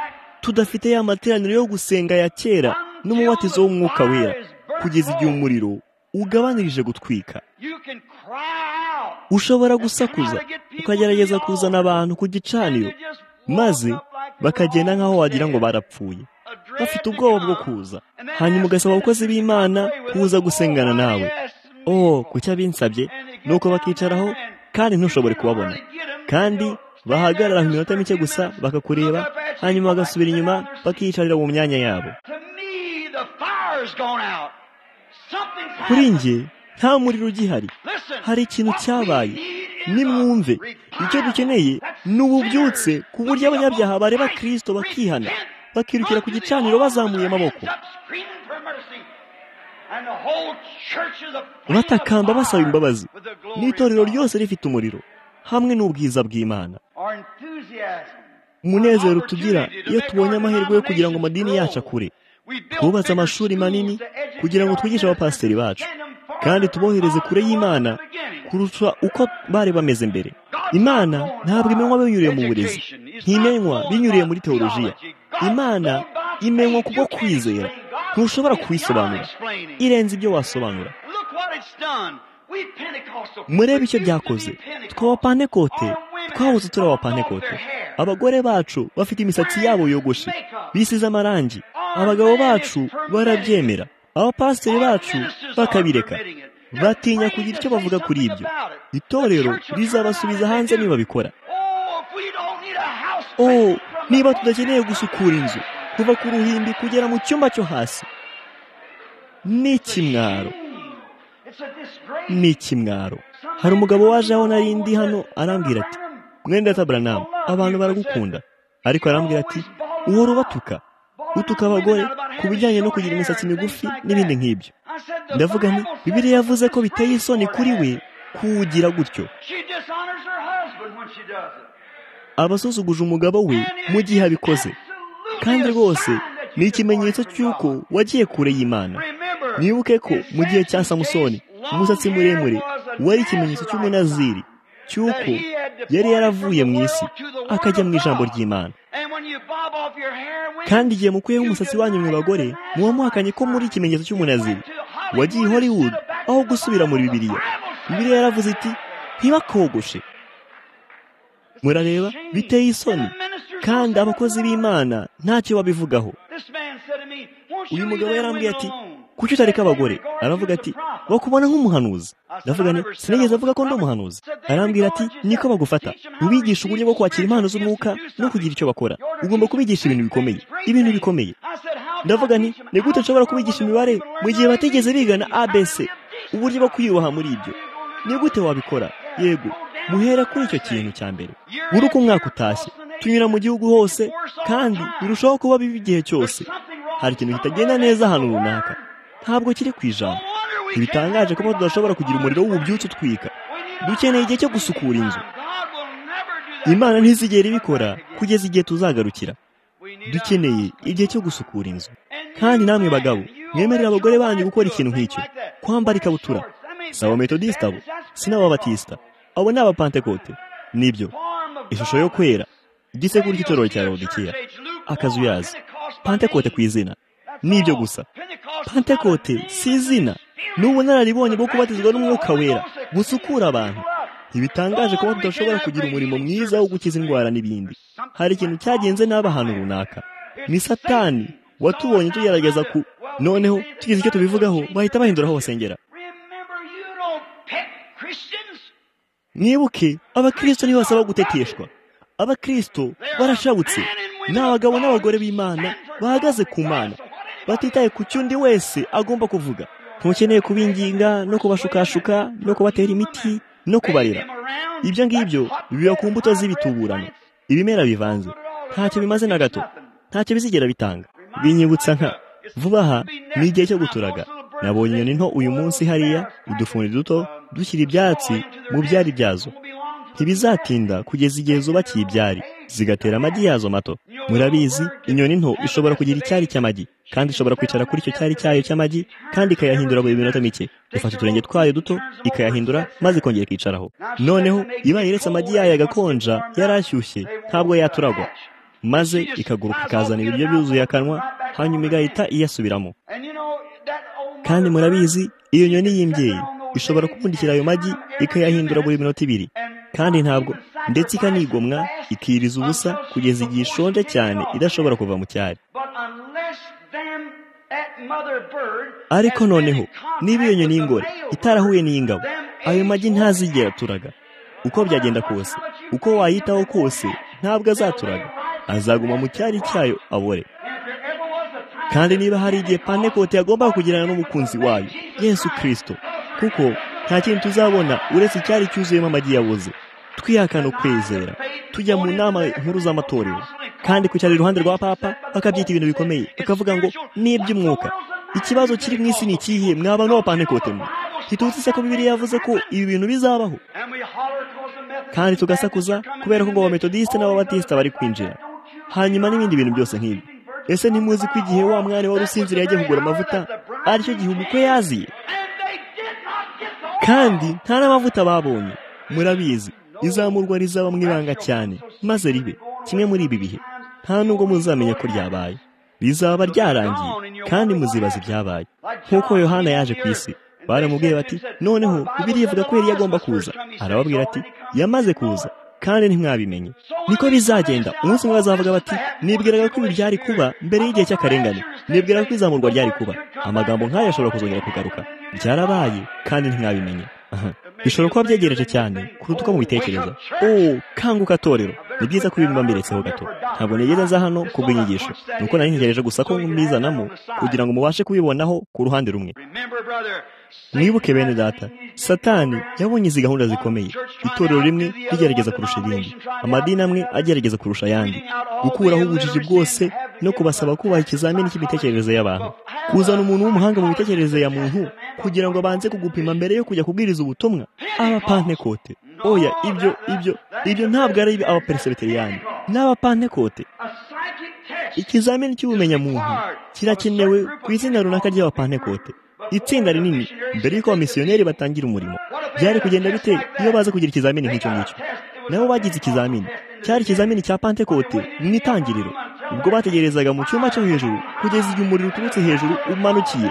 tudafite ya materaniro yo gusenga ya kera n'umubatizo w'umwuka wera kugeza igihe umuriro ugabanirije gutwika ushobora gusakuza ukagerageza kuzana abantu ku gicaniro maze bakagenda nk'aho wagira ngo barapfuye bafite ubwoba bwo kuza hanyuma ugasaba abakozi b'imana kuza gusengana nawe oh ku cyo abinsabye ni uko bakicaraho kandi ntushobore kubabona kandi bahagarara mu minota mike gusa bakakureba hanyuma bagasubira inyuma bakiyicarira mu myanya yabo kuri njye nta muriro ugihari hari ikintu cyabaye nimwumve icyo dukeneye ni ububyutse ku buryo abanyabyaha bareba kirisito bakihana bakirukira ku gicaniro bazamuye amaboko batakamba basaba imbabazi n'itorero ryose rifite umuriro hamwe n'ubwiza bw'imana umunezero tugira iyo tubonye amahirwe yo kugira ngo amadini yacu akure twubatse amashuri manini kugira ngo twigishe abapasiteri bacu kandi tubohereze kure y'imana kurusha uko bari bameze mbere imana ntabwo imenywa binyuriye mu burezi ntimenywa binyuriye muri teolojiya imana imenywa kubwo kwizera ntushobora kuyisobanura irenze ibyo wasobanura murebe icyo byakoze twabapantekote twahoze turi abapantekote abagore bacu bafite imisatsi yabo yogoshe bisize amarangi abagabo bacu barabyemera abapasiteri bacu bakabireka batinya kugira icyo bavuga kuri ibyo itorero rizabasubiza hanze nibabikora oh niba tudakeneye gusukura inzu kuva ku ruhimbi kugera mu cyumba cyo hasi ni ikimwaro ni ikimwaro hari umugabo waje aho nari ndi hano arambwira ati mwenda taburanamu abantu baragukunda ariko arambwira ati uhora ubatuka utuka abagore ku bijyanye no kugira imisatsi migufi n'ibindi nk'ibyo ndavuga nti bibiriya yavuze ko biteye isoni kuri we kuwugira gutyo abasuzuguje umugabo we mu gihe abikoze kandi rwose ni ikimenyetso cy'uko wagiye kure y'imana nibuke ko mu gihe cya samusoni umusatsi muremure wari ikimenyetso cy'umunaziri cy'uko yari yaravuye mu isi akajya mu ijambo ry'imana kandi igihe mukuyeho umusatsi wanyu mu bagore muba muhakanye ko muri ikimenyetso cy'umunaziri wagiye i hollywood aho gusubira muri bibiriya bibiriya yaravuze iti ntibakogoshe murareba biteye isoni kandi abakozi b'imana ntacyo babivugaho uyu mugabo yarambwiye ati kuki utareka abagore aravuga ati bakubona nk'umuhanuzi ndavuga ni sinigeze avuga ko ndi umuhanuzi arambwira ati niko bagufata ubigisha uburyo bwo kwakira impano z'umwuka no kugira icyo bakora ugomba kubigisha ibintu bikomeye ibintu bikomeye ndavuga ni ni gute nshobora kubigisha imibare mu gihe batigeze bigana abc uburyo bwo kwiyubaha muri ibyo ni gute wabikora yego muhera kuri icyo kintu cya mbere buri uko umwaka utashye tunyura mu gihugu hose kandi birushaho kuba bibi igihe cyose hari ikintu kitagenda neza ahantu runaka ntabwo kiri ku ijambo ntibitangaje kuba tudashobora kugira umuriro w'ububyutse utwika dukeneye igihe cyo gusukura inzu imana ntizigera ibikora kugeza igihe tuzagarukira dukeneye igihe cyo gusukura inzu kandi namwe bagabo mwemerera abagore banyu gukora ikintu nk'icyo kwambara ikabutura si abametodisita bo si n'ababatisita abo ni abapantekote nibyo ishusho yo kwera igisekuru cy'itorero cya rodikiya akazu yazi pantekote ku izina nibyo gusa pantekote si izina ni ubunararibonye bwo kubatizwa n'umwuka wera busukura abantu ntibitangaje kuba tudashobora kugira umurimo mwiza wo gukiza indwara n'ibindi hari ikintu cyagenze n'aba ahantu runaka ni satani watubonye tugerageza ku noneho tugize icyo tubivugaho bahita bahindura aho basengera mwibuke abakirisito nibo basaba guteteshwa abakirisito barashabutse ni abagabo n'abagore b'imana bahagaze ku mana batitaye ku cy'undi wese agomba kuvuga ntukeneye kubinginga no kubashukashuka no kubatera imiti no kubarera ibyo ngibyo biba ku mbuto z'ibituburano ibimera bivanze ntacyo bimaze na gato ntacyo bizigera bitanga binyibutsa nka vuba aha ni igihe cyo guturaga nabonye inyoni nto uyu munsi hariya udufuni duto dushyira ibyatsi mu byari byazo ntibizatinda kugeza igihe zubakiye ibyari zigatera amagi yazo mato murabizi inyoni nto ishobora kugira icyari cy'amagi kandi ishobora kwicara kuri icyo cyari cyayo cy'amagi kandi ikayahindura buri minota mike ifata uturenge twayo duto ikayahindura maze ikongera ikicaraho noneho iba yeretse amagi yayo agakonja yari ashyushye ntabwo yaturagwa maze ikaguruka ikazana ibiryo byuzuye akanwa hanyuma igahita iyasubiramo kandi murabizi iyo nyoni y'imbyeyi ishobora kubundikira ayo magi ikayahindura buri minota ibiri kandi ntabwo ndetse ikanigomwa ikiriza ubusa kugeza igihe ishonje cyane idashobora kuva mu cyari ariko noneho niba iyo nyoni y'ingore itarahuye n'iy'ingabo ayo magi ntazigera aturaga uko byagenda kose uko wayitaho kose ntabwo azaturaga azaguma mu cyari cyayo abore kandi niba hari igihe panekoti yagombaga kugirana n'umukunzi wayo yesu kirisito kuko nta kintu tuzabona uretse icyari cyuzuyemo amagi yabuze twihakana ukwizera tujya mu nama nkuru z'amatorero kandi kwicara iruhande rwa papa bakabyita ibintu bikomeye bakavuga ngo n'iby'umwuka ikibazo kiri mu isi ni ikihe mwaba n'uwapantekote mwe ntituzi se ko bibiri yavuze ko ibi bintu bizabaho kandi tugasakuza kubera ko ngo abametodisite n'ababatisita bari kwinjira hanyuma n'ibindi bintu byose nk'ibi ese ntimuzi ko igihe wa mwari wari usinziriye yagiye kugura amavuta aricyo gihe umukwe yaziye kandi nta n'amavuta babonye murabizi izamurwa rizaba mu ibanga cyane maze ribe kimwe muri ibi bihe nta nubwo muzamenya ko ryabaye rizaba ryarangiye kandi muzibaza ibyabaye nk'uko yohana yaje ku isi baramubwiye bati noneho bibiri ivuga ko yari agomba kuza arababwira ati yamaze kuza kandi ntimwabimenye niko bizagenda umunsi umwe bazavuga bati nibwiraga ko ibi byari kuba mbere y'igihe cy'akarengane nibwiraga ko izamurwa ryari kuba amagambo nk'ayo ashobora kuzongera kugaruka byarabaye kandi ntimwabimenye bishobora kuba byegereje cyane kuruta uko mubitekereza ubu kanguka atorero ni byiza ko ibintu mbiretseho gato ntabwo nigeze nza hano kubw'inyigisho ni uko nari ntegereje gusa ko mbizanamo kugira ngo mubashe kubibonaho ku ruhande rumwe mwibuke bene data satani yabonye izi gahunda zikomeye itorero rimwe rigerageza kurusha irindi amadini amwe agerageza kurusha ayandi gukuraho ubujiji bwose no kubasaba kubaha ikizamini cy'imitekerereze y'abantu kuzana umuntu w'umuhanga mu mitekerereze ya muntu kugira ngo abanze kugupima mbere yo kujya kubwiriza ubutumwa abapantekote oya ibyo ibyo ibyo ntabwo ari abaperisebeteriyani n'abapantekote ikizamini cy'ubumenyamuntu kirakenewe ku izina runaka ry'abapantekote itsinda rinini mbere y'uko abamisiyoneri batangira umurimo byari kugenda bite iyo baza kugira ikizamini nk'icyo ngicyo nabo bagize ikizamini cyari ikizamini cya pantekote mu itangiriro ubwo bategerezaga mu cyumba cyo hejuru kugeza igihe umuriro uturutse hejuru umanukiye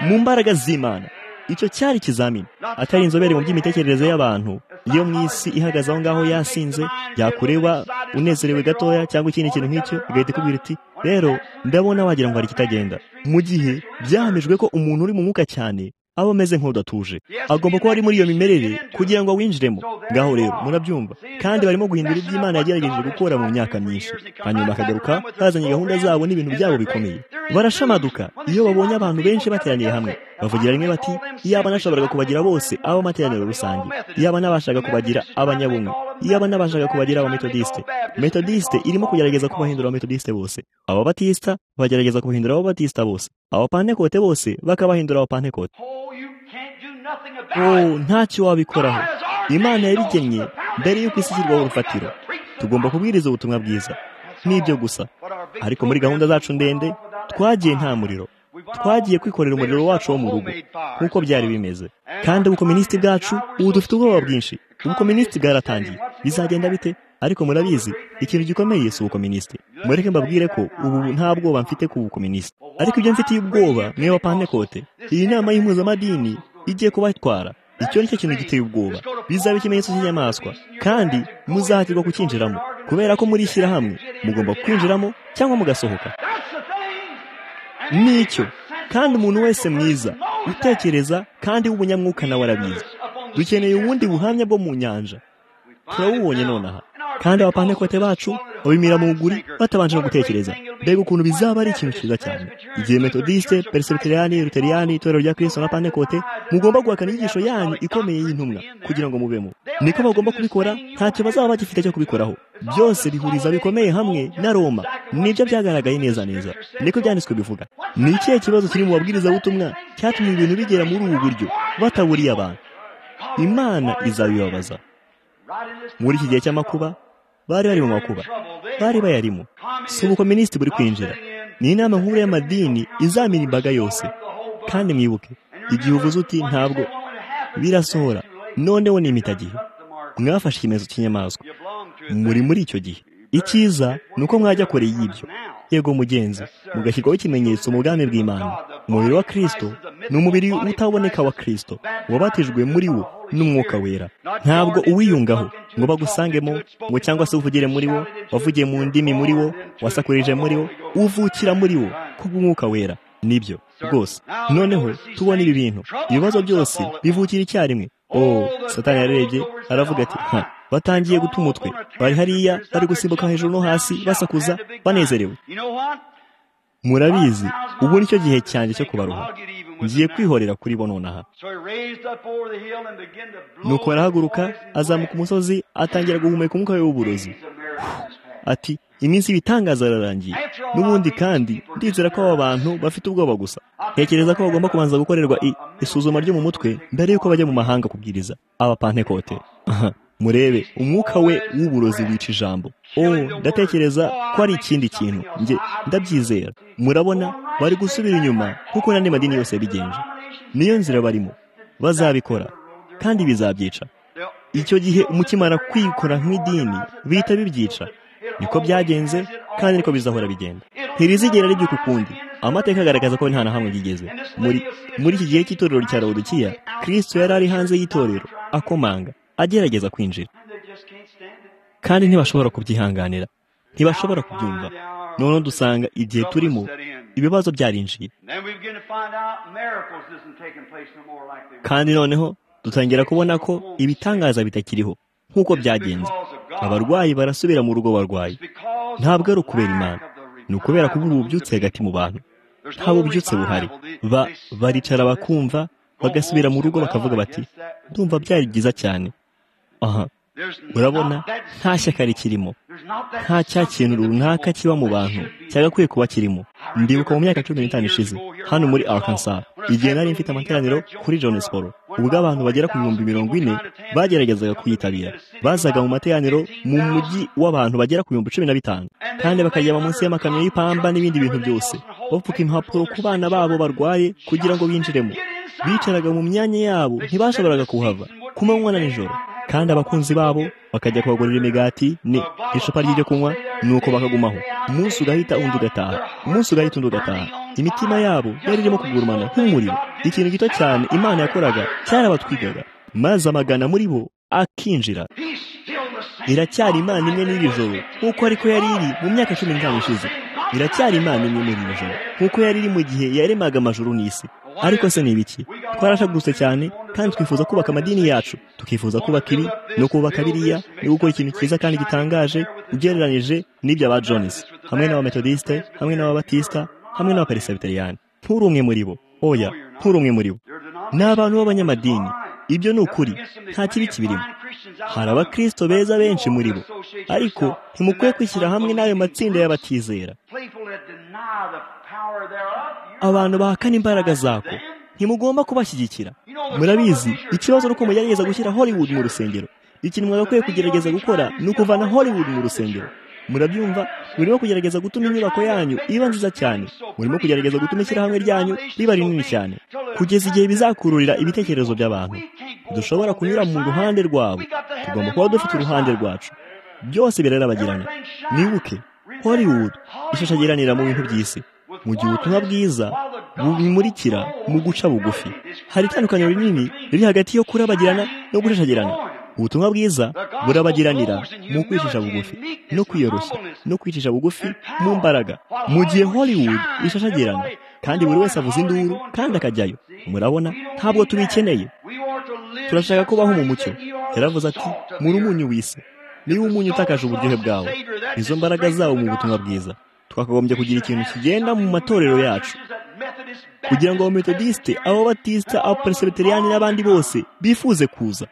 mu mbaraga z'imana icyo cyari ikizamini atari inzobere mu by'imitekerereze y'abantu iyo mu isi ihagaze aho ngaho yasinze yakureba unezerewe gatoya cyangwa ikindi kintu nk'icyo igahita ikubwira iti rero ndabona wagira ngo hari ikitagenda mu gihe byahamijwe ko umuntu uri mu mwuka cyane aba ameze nk'udatuje agomba kuba ari muri iyo mimerere kugira ngo awinjiremo ngaho rero murabyumva kandi barimo guhindura ibyo imana yagerageje gukora mu myaka myinshi hanyuma bakagaruka bazanye gahunda zabo n'ibintu byabo bikomeye barashamaduka iyo babonye abantu benshi bateraniye hamwe bavugira rimwe bati iyaba nashoboraga kubagira bose ab'amateraniro rusange iyaba nabashaga kubagira abanyabumwe iyaba nabashaga kubagira abametodisite metodisite irimo kugerageza kubahindura abametodisite bose ababatisita bagerageza kubahindura ababatisita bose abapantekote bose bakabahindura abapantekote ntacyo wabikoraho imana yabigennye mbere y'uko isi ishyirwaho urufatiro tugomba kubwiriza ubutumwa bwiza n'ibyo gusa ariko muri gahunda zacu ndende twagiye nta muriro twagiye kwikorera umuriro wacu wo mu rugo nk'uko byari bimeze kandi ubukominisiti bwacu ubu dufite ubwoba bwinshi ubukominisiti bwaratangiye bizagenda bite ariko murabizi ikintu gikomeye si ubukominisiti mureke mbabwire ko ubu nta bwoba mfite ku bukominisiti ariko ibyo mfitiye ubwoba niyo bapantekote iyi nama y'impuzamadini igiye kubatwara icyo ni cyo kintu giteye ubwoba bizaba ikimenyetso cy'inyamaswa kandi muzahatirwa kukinjiramo kubera ko muri ishyirahamwe mugomba kwinjiramo cyangwa mugasohoka nicyo kandi umuntu wese mwiza utekereza kandi w'ubunyamwuka nawe arabizi dukeneye ubundi buhamya bwo mu nyanja turabubonye nonaha kandi abapantekote bacu babimira mu buguri batabanje no gutekereza mbega ukuntu bizaba ari ikintu cyiza cyane igihe metodiste perisebeteriyani ruteriyani itorero rya kirisito na pantekote mugomba guhakana inyigisho yanyu ikomeye y'intumwa kugira ngo mubemo niko bagomba kubikora ntacyo bazaba bagifite cyo kubikoraho byose bihuriza bikomeye hamwe na roma nibyo byagaragaye neza neza niko byanditswe bivuga ni ikihe kibazo kiri mu babwirizabutumwa cyatumye ibintu bigera muri ubu buryo bataburiye abantu imana izabibabaza muri iki gihe cy'amakuba bari bari mu makuba bari bayarimo si ubukominisiti buri kwinjira ni inama nkuru y'amadini izamira imbaga yose kandi mwibuke igihe uvuze uti ntabwo birasohora noneho ni imitagihe mwafashe ikimenyetso cy'inyamaswa muri muri icyo gihe icyiza ni uko mwajya kure y'ibyo yego mugenzi mugashyirwaho ikimenyetso mu bwami bw'imana umubiri wa kirisito ni umubiri utaboneka wa kirisito wabatijwe muri wo n'umwuka wera ntabwo uwiyungaho ngo bagusangemo ngo cyangwa se uvugire muri wo wavugiye mu ndimi muri wo wasakurije muri wo uvukira muri wo kubw'umwuka wera nibyo rwose noneho tubona ibi bintu ibibazo byose bivukira icyarimwe oh satani yarebye aravuga ati nta batangiye guta umutwe bari hariya bari gusimbuka hejuru no hasi basakuza banezerewe murabizi ubu nicyo gihe cyanjye cyo kubaruha ngiye kwihorera kuri bo nonaha nuko arahaguruka azamuka umusozi atangira guhumeka umwuka we w'uburozi ati iminsi y'ibitangaza ararangiye n'ubundi kandi ndizera ko aba bantu bafite ubwoba gusa ntekereza ko bagomba kubanza gukorerwa isuzuma ryo mu mutwe mbere y'uko bajya mu mahanga kubwiriza abapantekote murebe umwuka we w'uburozi wica ijambo oh ndatekereza ko ari ikindi kintu njye ndabyizera murabona bari gusubira inyuma kuko n'andi madini yose yabigenje niyo nzira barimo bazabikora kandi bizabyica icyo gihe umukimara kwikora nk'idini bihita bibyica niko byagenze kandi niko bizahora bigenda ntirizigera ribyuka ukundi amateka agaragaza ko nta na hamwe byigeze muri muri iki gihe cy'itorero cya rawudukiya kirisito yari ari hanze y'itorero akomanga agerageza kwinjira kandi ntibashobora kubyihanganira ntibashobora kubyumva noneho dusanga igihe turimo ibibazo byarinjiye kandi noneho dutangira kubona ko ibitangaza bitakiriho nk'uko byagenze abarwayi barasubira mu rugo barwaye ntabwo ari ukubera imana ni ukubera kubura ububyutse hagati mu bantu nta bubyutse buhari baricara bakumva bagasubira mu rugo bakavuga bati ndumva byari byiza cyane aha urabona nta shyaka rikirimo nta cya kintu runaka kiba mu bantu cyagakwiye kuba kirimo ndibuka mu myaka cumi n'itanu ishize hano muri Arkansas igihe nari mfite amateraniro kuri jonesiporo ubwo abantu bagera ku bihumbi mirongo ine bageragezaga kuyitabira bazaga mu materaniro mu mujyi w'abantu bagera ku bihumbi cumi na bitanu kandi bakajya munsi y'amakamyo y'ipamba n'ibindi bintu byose bapfuka impapuro ku bana babo barwaye kugira ngo binjiremo bicaraga mu myanya yabo ntibashoboraga kuhava ku manywa na nijoro kandi abakunzi babo bakajya kubagurira imigati n'icupa ry'ibyo kunywa nuko bakagumaho umunsi ugahita undi ugataha umunsi ugahita undi ugataha imitima yabo yari irimo kugurumana nk'umuriro ikintu gito cyane imana yakoraga cyarabatwigaga maze amagana muri bo akinjira iracyari imana imwe n'iri joro nk'uko ariko yari iri mu myaka cumi n'itanu ishize iracyari imana imwe n'iri joro nk'uko yari iri mu gihe yaremaga amajoro n'isi ariko se ni ibiki twarashagurutse cyane kandi twifuza kubaka amadini yacu tukifuza kubaka ibi no kubaka biriya no gukora ikintu cyiza kandi gitangaje ugereranije n'ibya Jones hamwe n'abametodisite hamwe n'ababatisita hamwe n'abaperesibiteriyani nturi umwe muri bo oya nturi umwe muri bo ni abantu b'abanyamadini ibyo ni ukuri nta kibi kibirimo hari abakirisito beza benshi muri bo ariko ntimukwiye kwishyira hamwe n'ayo matsinda y'abatizera abantu bahakana imbaraga zako ntimugomba kubashyigikira murabizi ikibazo ni uko mugerageza gushyira hollywood mu rusengero ikintu mwagakwiye kugerageza gukora ni ukuvana hollywood mu rusengero murabyumva murimo kugerageza gutuma inyubako yanyu iba nziza cyane murimo kugerageza gutuma ishyirahamwe ryanyu riba rinini cyane kugeza igihe bizakururira ibitekerezo by'abantu dushobora kunyura mu ruhande rwabo tugomba kuba dufite uruhande rwacu byose birarabagirana nibuke hollywood ishashagiranira mu bintu by'isi mu gihe ubutumwa bwiza bumurikira mu guca bugufi hari itandukaniro rinini riri hagati yo kurabagirana no gushashagirana ubutumwa bwiza burabagiranira mu kwicisha bugufi no kwiyoroshya no kwicisha bugufi mu mbaraga mu gihe hollywood ishashagirana kandi buri wese avuza induru kandi akajyayo murabona ntabwo tubikeneye turashaka kubaho mu mucyo yaravuze ati muri umunyu w'isi niba umunyu utakaje uburyohe bwawe izo mbaraga zawo mu butumwa bwiza twakagombye kugira ikintu kigenda mu matorero yacu kugira ngo abametodisite ababatisita abaperesibiteriyani n'abandi bose bifuze kuza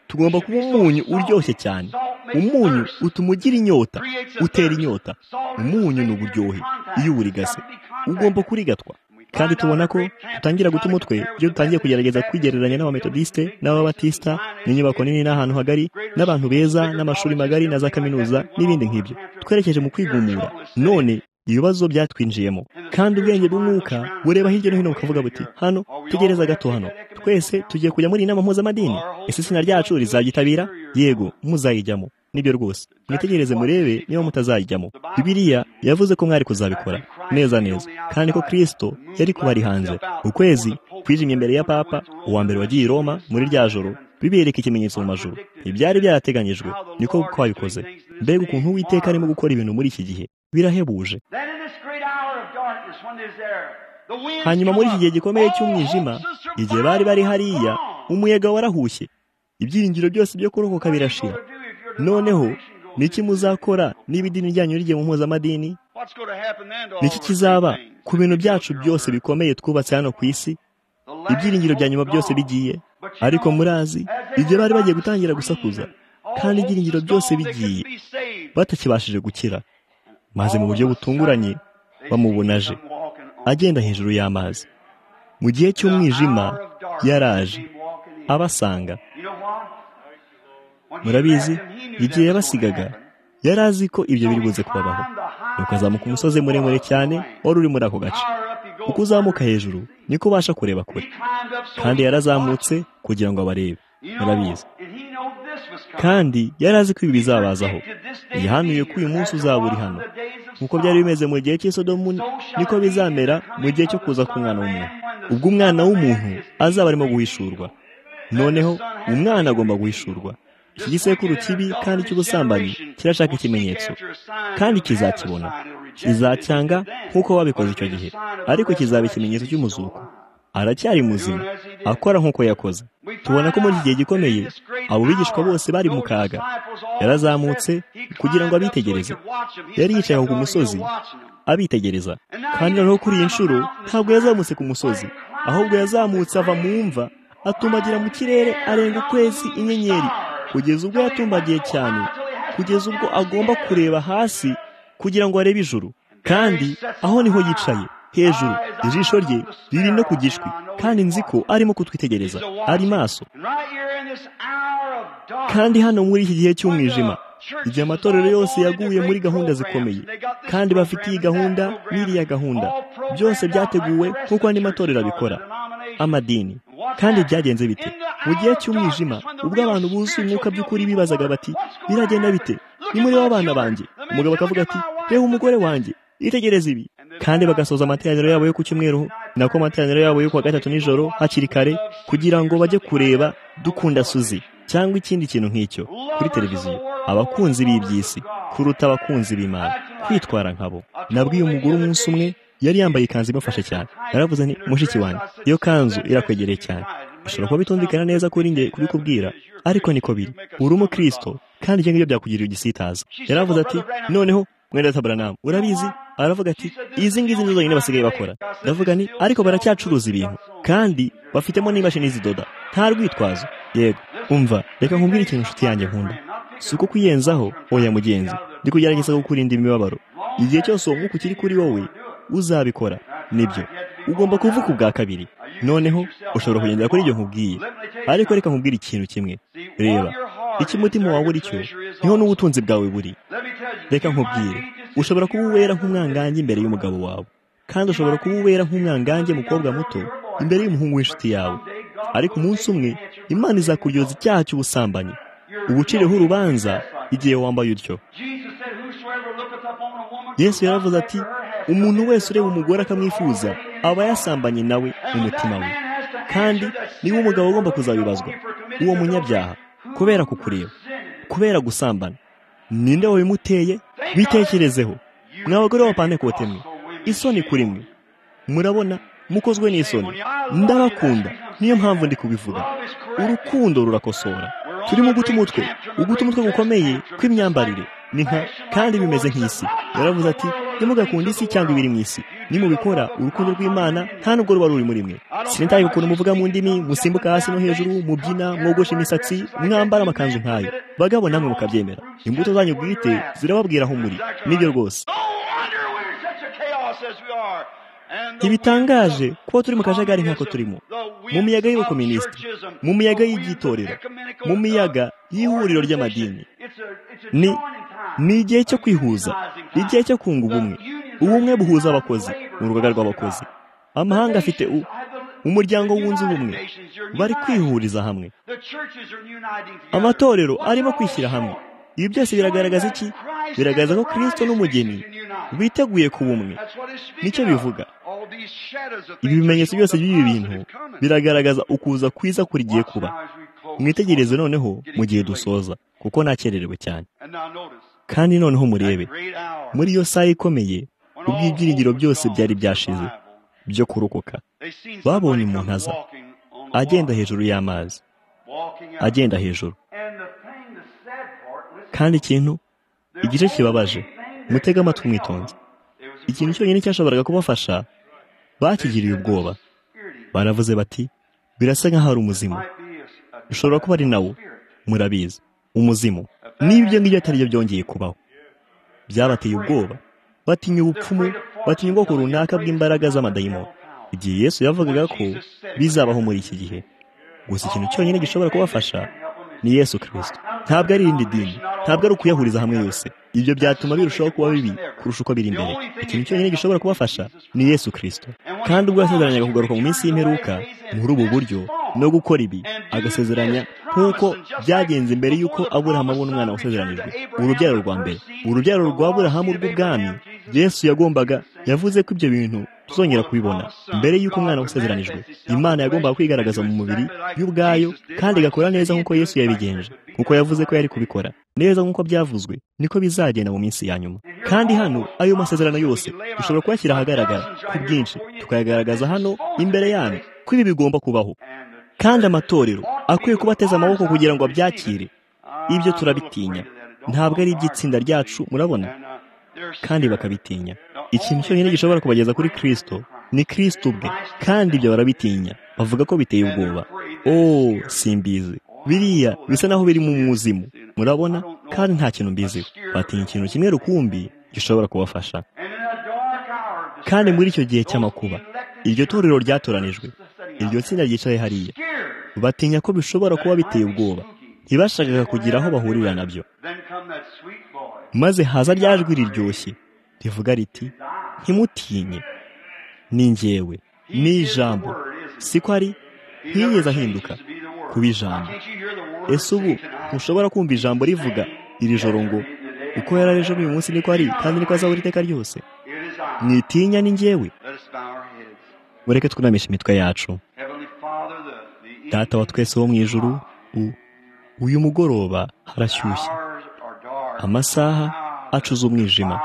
tugomba kuba umunyu uryoshye cyane umunyu utuma ugira inyota utera inyota umunyu ni uburyohe iyo uburigase ugomba kurigatwa kandi tubona ko dutangira guta umutwe iyo dutangiye kugerageza kwigereranya n'abametodisite n'ababatisita n'inyubako nini n'ahantu hagari n'abantu beza n'amashuri magari na za kaminuza n'ibindi nk'ibyo twerekeje mu kwigumura none ibibazo byatwinjiyemo kandi ubwenge bw'umwuka bureba hirya no hino bukavuga buti hano tegereza gato hano twese tugiye kujya muri inama mpuzamadini ese izina ryacu rizayitabira yego muzayijyamo nibyo rwose mwitegereze murebe niba mutazayijyamo bibiliya yavuze ko mwari kuzabikora neza neza kandi ko kirisito yari kuba ari hanze ukwezi kwijimye imbere ya papa uwa mbere wagiye i roma muri rya joro bibereka ikimenyetso mu majoro ibyari byarateganyijwe niko kwabikoze mbega ukuntu uwiteka arimo gukora ibintu muri iki gihe birahebuje hanyuma muri iki gihe gikomeye cy'umwijima igihe bari bari hariya umuyaga warahushye ibyiringiro byose byo kurokoka birashira noneho niki muzakora niba idini ryanyu rigiye mu mpuzamadini ni iki kizaba ku bintu byacu byose bikomeye twubatse hano ku isi ibyiringiro bya nyuma byose bigiye ariko murazi ibyo bari bagiye gutangira gusakuza kandi ibyiringiro byose bigiye batakibashije gukira maze mu buryo butunguranye bamubonaje agenda hejuru y'amazi mu gihe cy'umwijima yaraje abasanga murabizi igihe yabasigaga yari azi ko ibyo biri buze kubabaho nuko azamuka umusozi muremure cyane wari uri muri ako gace uko uzamuka hejuru niko ubasha kureba kure kandi yarazamutse kugira ngo abarebe murabizi kandi yari azi ko ibi bizabazaho yihanuye ko uyu munsi uzaba uri hano nk'uko byari bimeze mu gihe cy'isodomu niko bizamera mu gihe cyo kuza k'umwana w'umuntu ubwo umwana w'umuntu azaba arimo guhishurwa noneho umwana agomba guhishurwa iki gisekuru kibi kandi cy'ubusambanyi kirashaka ikimenyetso kandi kizakibona kizacyanga nk'uko wabikoze icyo gihe ariko kizaba ikimenyetso cy'umuzuko aracyari muzima akora nk'uko yakoze tubona ko muri iki gihe gikomeye abo bigishwa bose bari mu kaga yarazamutse kugira ngo abitegereze yari yicaye ku musozi abitegereza kandi noneho kuri iyi nshuro ntabwo yazamutse ku musozi ahubwo yazamutse ava mu mva atumbagira mu kirere arenga ukwezi inyenyeri kugeza ubwo yatumbagiye cyane kugeza ubwo agomba kureba hasi kugira ngo arebe ijuru kandi aho niho yicaye hejuru ijisho rye riri no ku gishwi kandi nzi ko arimo kutwitegereza ari maso kandi hano muri iki gihe cy'umwijima igihe amatorero yose yaguye muri gahunda zikomeye kandi bafite iyi gahunda n'iriya gahunda byose byateguwe nk'uko andi matorero abikora amadini kandi byagenze bite mu gihe cy'umwijima ubwo abantu buzuye umwuka by'ukuri bibazaga bati biragenda bite ni muri w'abana banjye umugabo akavuga ati reba umugore wanjye yitegereze ibi kandi bagasoza amateraniro yabo yo ku cyumweru nako amateraniro yabo yo ku wa gatatu nijoro hakiri kare kugira ngo bajye kureba dukunda suzi cyangwa ikindi kintu nk'icyo kuri televiziyo abakunzi b'iby'isi kuruta abakunzi b'imana kwitwara nkabo nabwiye umugore umunsi umwe yari yambaye ikanzu imufashe cyane yaravuze ni mushiki wanjye iyo kanzu irakwegereye cyane ushobora kuba bitumvikana neza kuri nge kubikubwira ariko niko biri uri umukristo kandi ibyo ngibyo byakugirira igisitaza yaravuze ati noneho mwenda tabaranamu urabizi aravuga ati izi ngizi nizo zonyine basigaye bakora ndavuga ni ariko baracyacuruza ibintu kandi bafitemo n'imashini zidoda nta rwitwazo yego umva reka nkubwire ikintu inshuti yanjye nkunda si uko kuyenzaho oya mugenzi ndi kugerageza kukurinda imibabaro igihe cyose uwo mwuka ukiri kuri wowe uzabikora nibyo ugomba kuvuka ubwa kabiri noneho ushobora kugendera kuri ibyo nkubwiye ariko reka nkubwire ikintu kimwe reba icyo umutima wawe uri cyo niho n'ubutunzi bwawe buri reka nkubwire ushobora kuba uwera nk'umwangange imbere y'umugabo wawe kandi ushobora kuba uwera nk'umwangange mukobwa muto imbere y'umuhungu w'inshuti yawe ariko umunsi umwe imana izakuryoza icyaha cy'ubusambanyi ubucireho urubanza igihe wambaye utyo yesu yaravuze ati umuntu wese ureba umugore akamwifuza aba yasambanye nawe mu mutima we kandi niba umugabo agomba kuzabibazwa uwo munyabyaha kubera kukureba kubera gusambana ninde wabimuteye bitekerezeho mwa bagore b'abapantekote mwe isoni kuri mwe murabona mukozwe n'isoni ndabakunda niyo mpamvu ndi kubivuga urukundo rurakosora turimo guta umutwe uguta umutwe gukomeye kw'imyambarire ni nka kandi bimeze nk'isi yaravuze ati ntimugakunde isi cyangwa ibiri mu isi nimubikora urukundo rw'imana nta nubwo ruba ruri muri mwe sinitaye ukuntu muvuga mu ndimi musimbuka hasi no hejuru mubyina mwogoshe imisatsi mwambara amakanzu nk'ayo bagabo namwe mukabyemera imbuto zanyu bwite zirababwira aho muri nibyo rwose ntibitangaje kuba turi mu kajagari nk'ako turimo mu miyaga y'ubukominisiti mu miyaga y'ibyitorero mu miyaga y'ihuriro ry'amadini ni ni igihe cyo kwihuza igihe cyo kunga ubumwe ubumwe buhuza abakozi mu rugaga rw'abakozi amahanga afite umuryango wunze ubumwe bari kwihuriza hamwe amatorero arimo kwishyira hamwe ibi byose biragaragaza iki biragaragaza ko kirisito n'umugeni biteguye ku bumwe nicyo bivuga ibi bimenyetso byose by'ibi bintu biragaragaza ukuza kwiza kuri giye kuba mwitegereze noneho mu gihe dusoza kuko nakererewe cyane kandi noneho murebe muri iyo saha ikomeye ubwo ibyiringiro byose byari byashize byo kurokoka babonye umuntu aza agenda hejuru y'amazi agenda hejuru kandi ikintu igice kibabaje mutega amatwi mwitonze ikintu cyonyine cyashoboraga kubafasha bakigiriye ubwoba baravuze bati birasa nk'aho ari umuzimu bishobora kuba ari nawo murabizi umuzimu niba ibyo ngibyo atari byo byongeye kubaho byabateye ubwoba batinya ubupfumu batinya ubwoko runaka bw'imbaraga z'amadayimoni igihe yesu yavugaga ko bizabaho muri iki gihe gusa ikintu cyonyine gishobora kubafasha ni yesu kirisito ntabwo ari irindi dini ntabwo ari ukuyahuriza hamwe yose ibyo byatuma birushaho kuba bibi kurusha uko biri imbere ikintu cyonyine gishobora kubafasha ni yesu kirisito kandi ubwo yasezeranyaga kugaruka mu minsi y'imperuka muri ubu buryo no gukora ibi agasezeranya nk'uko byagenze mbere y'uko aburahamu abona umwana wasezeranijwe urubyaro rwa mbere urubyaro rwa aburahamu rw'ubwami yesu yagombaga yavuze ko ibyo bintu tuzongera kubibona mbere y'uko umwana wasezeranijwe imana yagombaga kwigaragaza mu mubiri y'ubwayo kandi igakora neza nk'uko yesu yabigenje kuko yavuze ko yari kubikora neza nk'uko byavuzwe niko bizagenda mu minsi ya nyuma kandi hano ayo masezerano yose dushobora kuyashyira ahagaragara ku bwinshi tukayagaragaza hano imbere yanyu ko ibi bigomba kubaho kandi amatorero akwiye kuba ateze amaboko kugira ngo abyakire ibyo turabitinya ntabwo ari iby'itsinda ryacu murabona kandi bakabitinya ikintu cyonyine gishobora kubageza kuri kirisito ni kirisito ubwe kandi ibyo barabitinya bavuga ko biteye ubwoba oh simbizi biriya bisa naho biri mu muzimu murabona kandi nta kintu mbiziho batinya ikintu kimwe rukumbi gishobora kubafasha kandi muri icyo gihe cy'amakuba iryo torero ryatoranijwe iryo tsinda ryicaye hariya batinya ko bishobora kuba biteye ubwoba ntibashakaga kugira aho bahurira nabyo maze haza jwi riryoshye rivuga riti ntimutinye ni ngewe ni ijambo siko ari ntiyigeze ahinduka kuba ijambo ese ubu ntushobora kumva ijambo rivuga iri joro ngo uko yari ari ejo n'uyu munsi niko ari kandi niko azabura iteka ryose mwitinya ni ngewe mureke twunamisha imitwe yacu data wa twese wo mu ijuru uyu mugoroba harashyushye amasaha acuza umwijima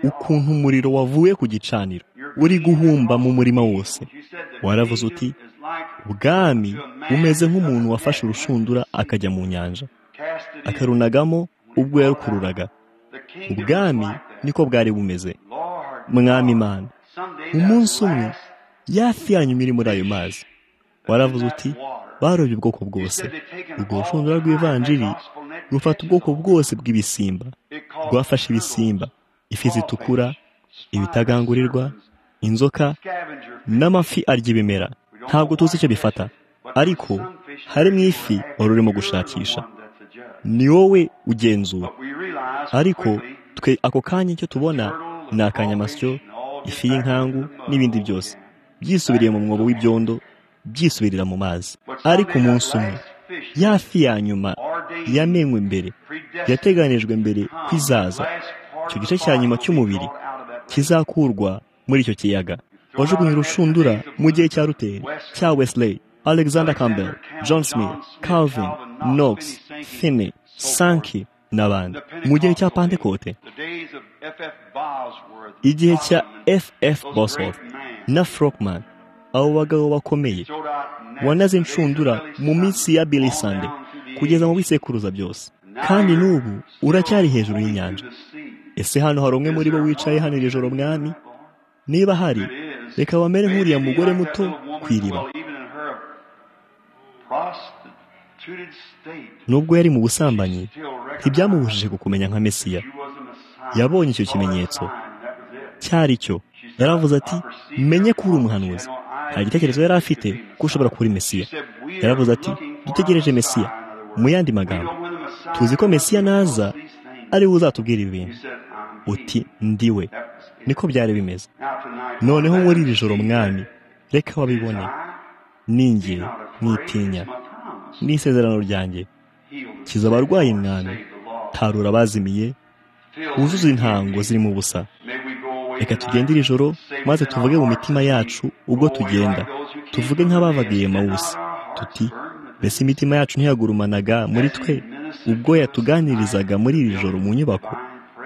ukuntu umuriro wavuye ku gicaniro uri guhumba mu murima wose waravuze uti ubwami bumeze nk'umuntu wafashe urushundura akajya mu nyanja akarunagamo ubwo yarukururaga ubwami niko bwari bumeze mwami imana umunsi umwe yafi yanyu iri muri ayo mazi waravuze uti barobye ubwoko bwose urwo rushundura rw'ivanjiri rufata ubwoko bwose bw'ibisimba rwafashe ibisimba ifi zitukura ibitagangurirwa inzoka n'amafi arya ibimera ntabwo tuzi icyo bifata ariko hari mu ifi wari urimo gushakisha ni wowe ugenzura ariko twe ako kanya icyo tubona ni akanyamasyo ifi y'inkangu n'ibindi byose byisubiriye mu mwobo w'ibyondo byisubirira mu mazi ariko umunsi umwe ya fi ya nyuma yamenywe mbere yateganijwe mbere kwizaza icyo gice cya nyuma cy'umubiri kizakurwa muri icyo kiyaga wajugunye urushundura mu gihe cya ruteri cya wesley alexander campbell john smith calvin knox finney sanki n'abandi mu gihe cya pantekote igihe cya ff bosworth na frogman abo bagabo bakomeye wanaze inshundura mu minsi ya billy sande kugeza mu bisekuruza byose kandi n'ubu uracyari hejuru y'inyanja ese hano hari umwe muri bo wicaye hano iri joro mwami niba hari reka bamere nk'uriya mugore muto ku iriba nubwo yari mu busambanyi ntibyamubujije kukumenya nka mesiya yabonye icyo kimenyetso cyari cyo yaravuze ati menye ko uri umuhanuzi nta gitekerezo yari afite ko ushobora kuba uri mesiya yaravuze ati dutegereje mesiya mu yandi magambo tuzi ko mesiya naza ari we uzatubwira ibi bintu uti ndiwe niko byari bimeze noneho muri iri joro mwami reka wabibone ninge mwitinya n'isezerano ryanjye kiza abarwayi mwami tarura abazimiye wuzuza intango zirimo ubusa reka tugende iri joro maze tuvuge mu mitima yacu ubwo tugenda tuvuge nk'abavagiye mawusi tuti mbese imitima yacu ntiyagurumanaga muri twe ubwo yatuganirizaga muri iri joro mu nyubako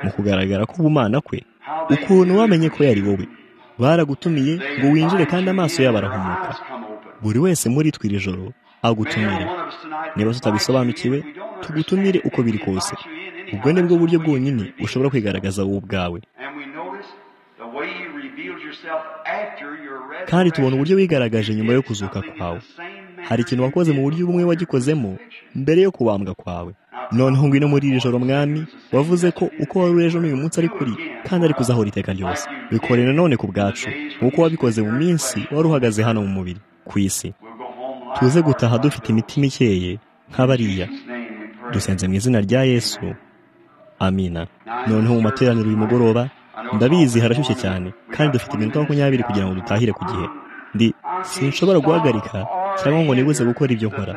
mu kugaragara k'ubumana kwe ukuntu wamenye ko yari wowe baragutumiye ngo winjire kandi amaso yabo arahumuka buri wese muri twe iri joro agutumire niba tutabisobanukiwe tugutumire uko biri kose ubwo ni bwo buryo bwonyine ushobora kwigaragaza wowe ubwawe kandi tubona uburyo wigaragaje nyuma yo kuzuka kwawe hari ikintu wakoze mu buryo bumwe wagikozemo mbere yo kubambwa kwawe noneho ngwino muri iri joro mwami wavuze ko uko wari uri ejo n'uyu munsi ari kuri kandi ari kuzahora iteka ryose bikore nanone ku bwacu kuko wabikoze mu minsi wari uhagaze hano mu mubiri ku isi tuze gutaha dufite imitima ikeye nk'abariya dusenze mu izina rya yesu amina noneho mu materaniro uyu mugoroba ndabizi harashyushye cyane kandi dufite iminota makumyabiri kugira ngo dutahire ku gihe ndi sinshobora guhagarika cyangwa ngo nibuze gukora ibyo nkora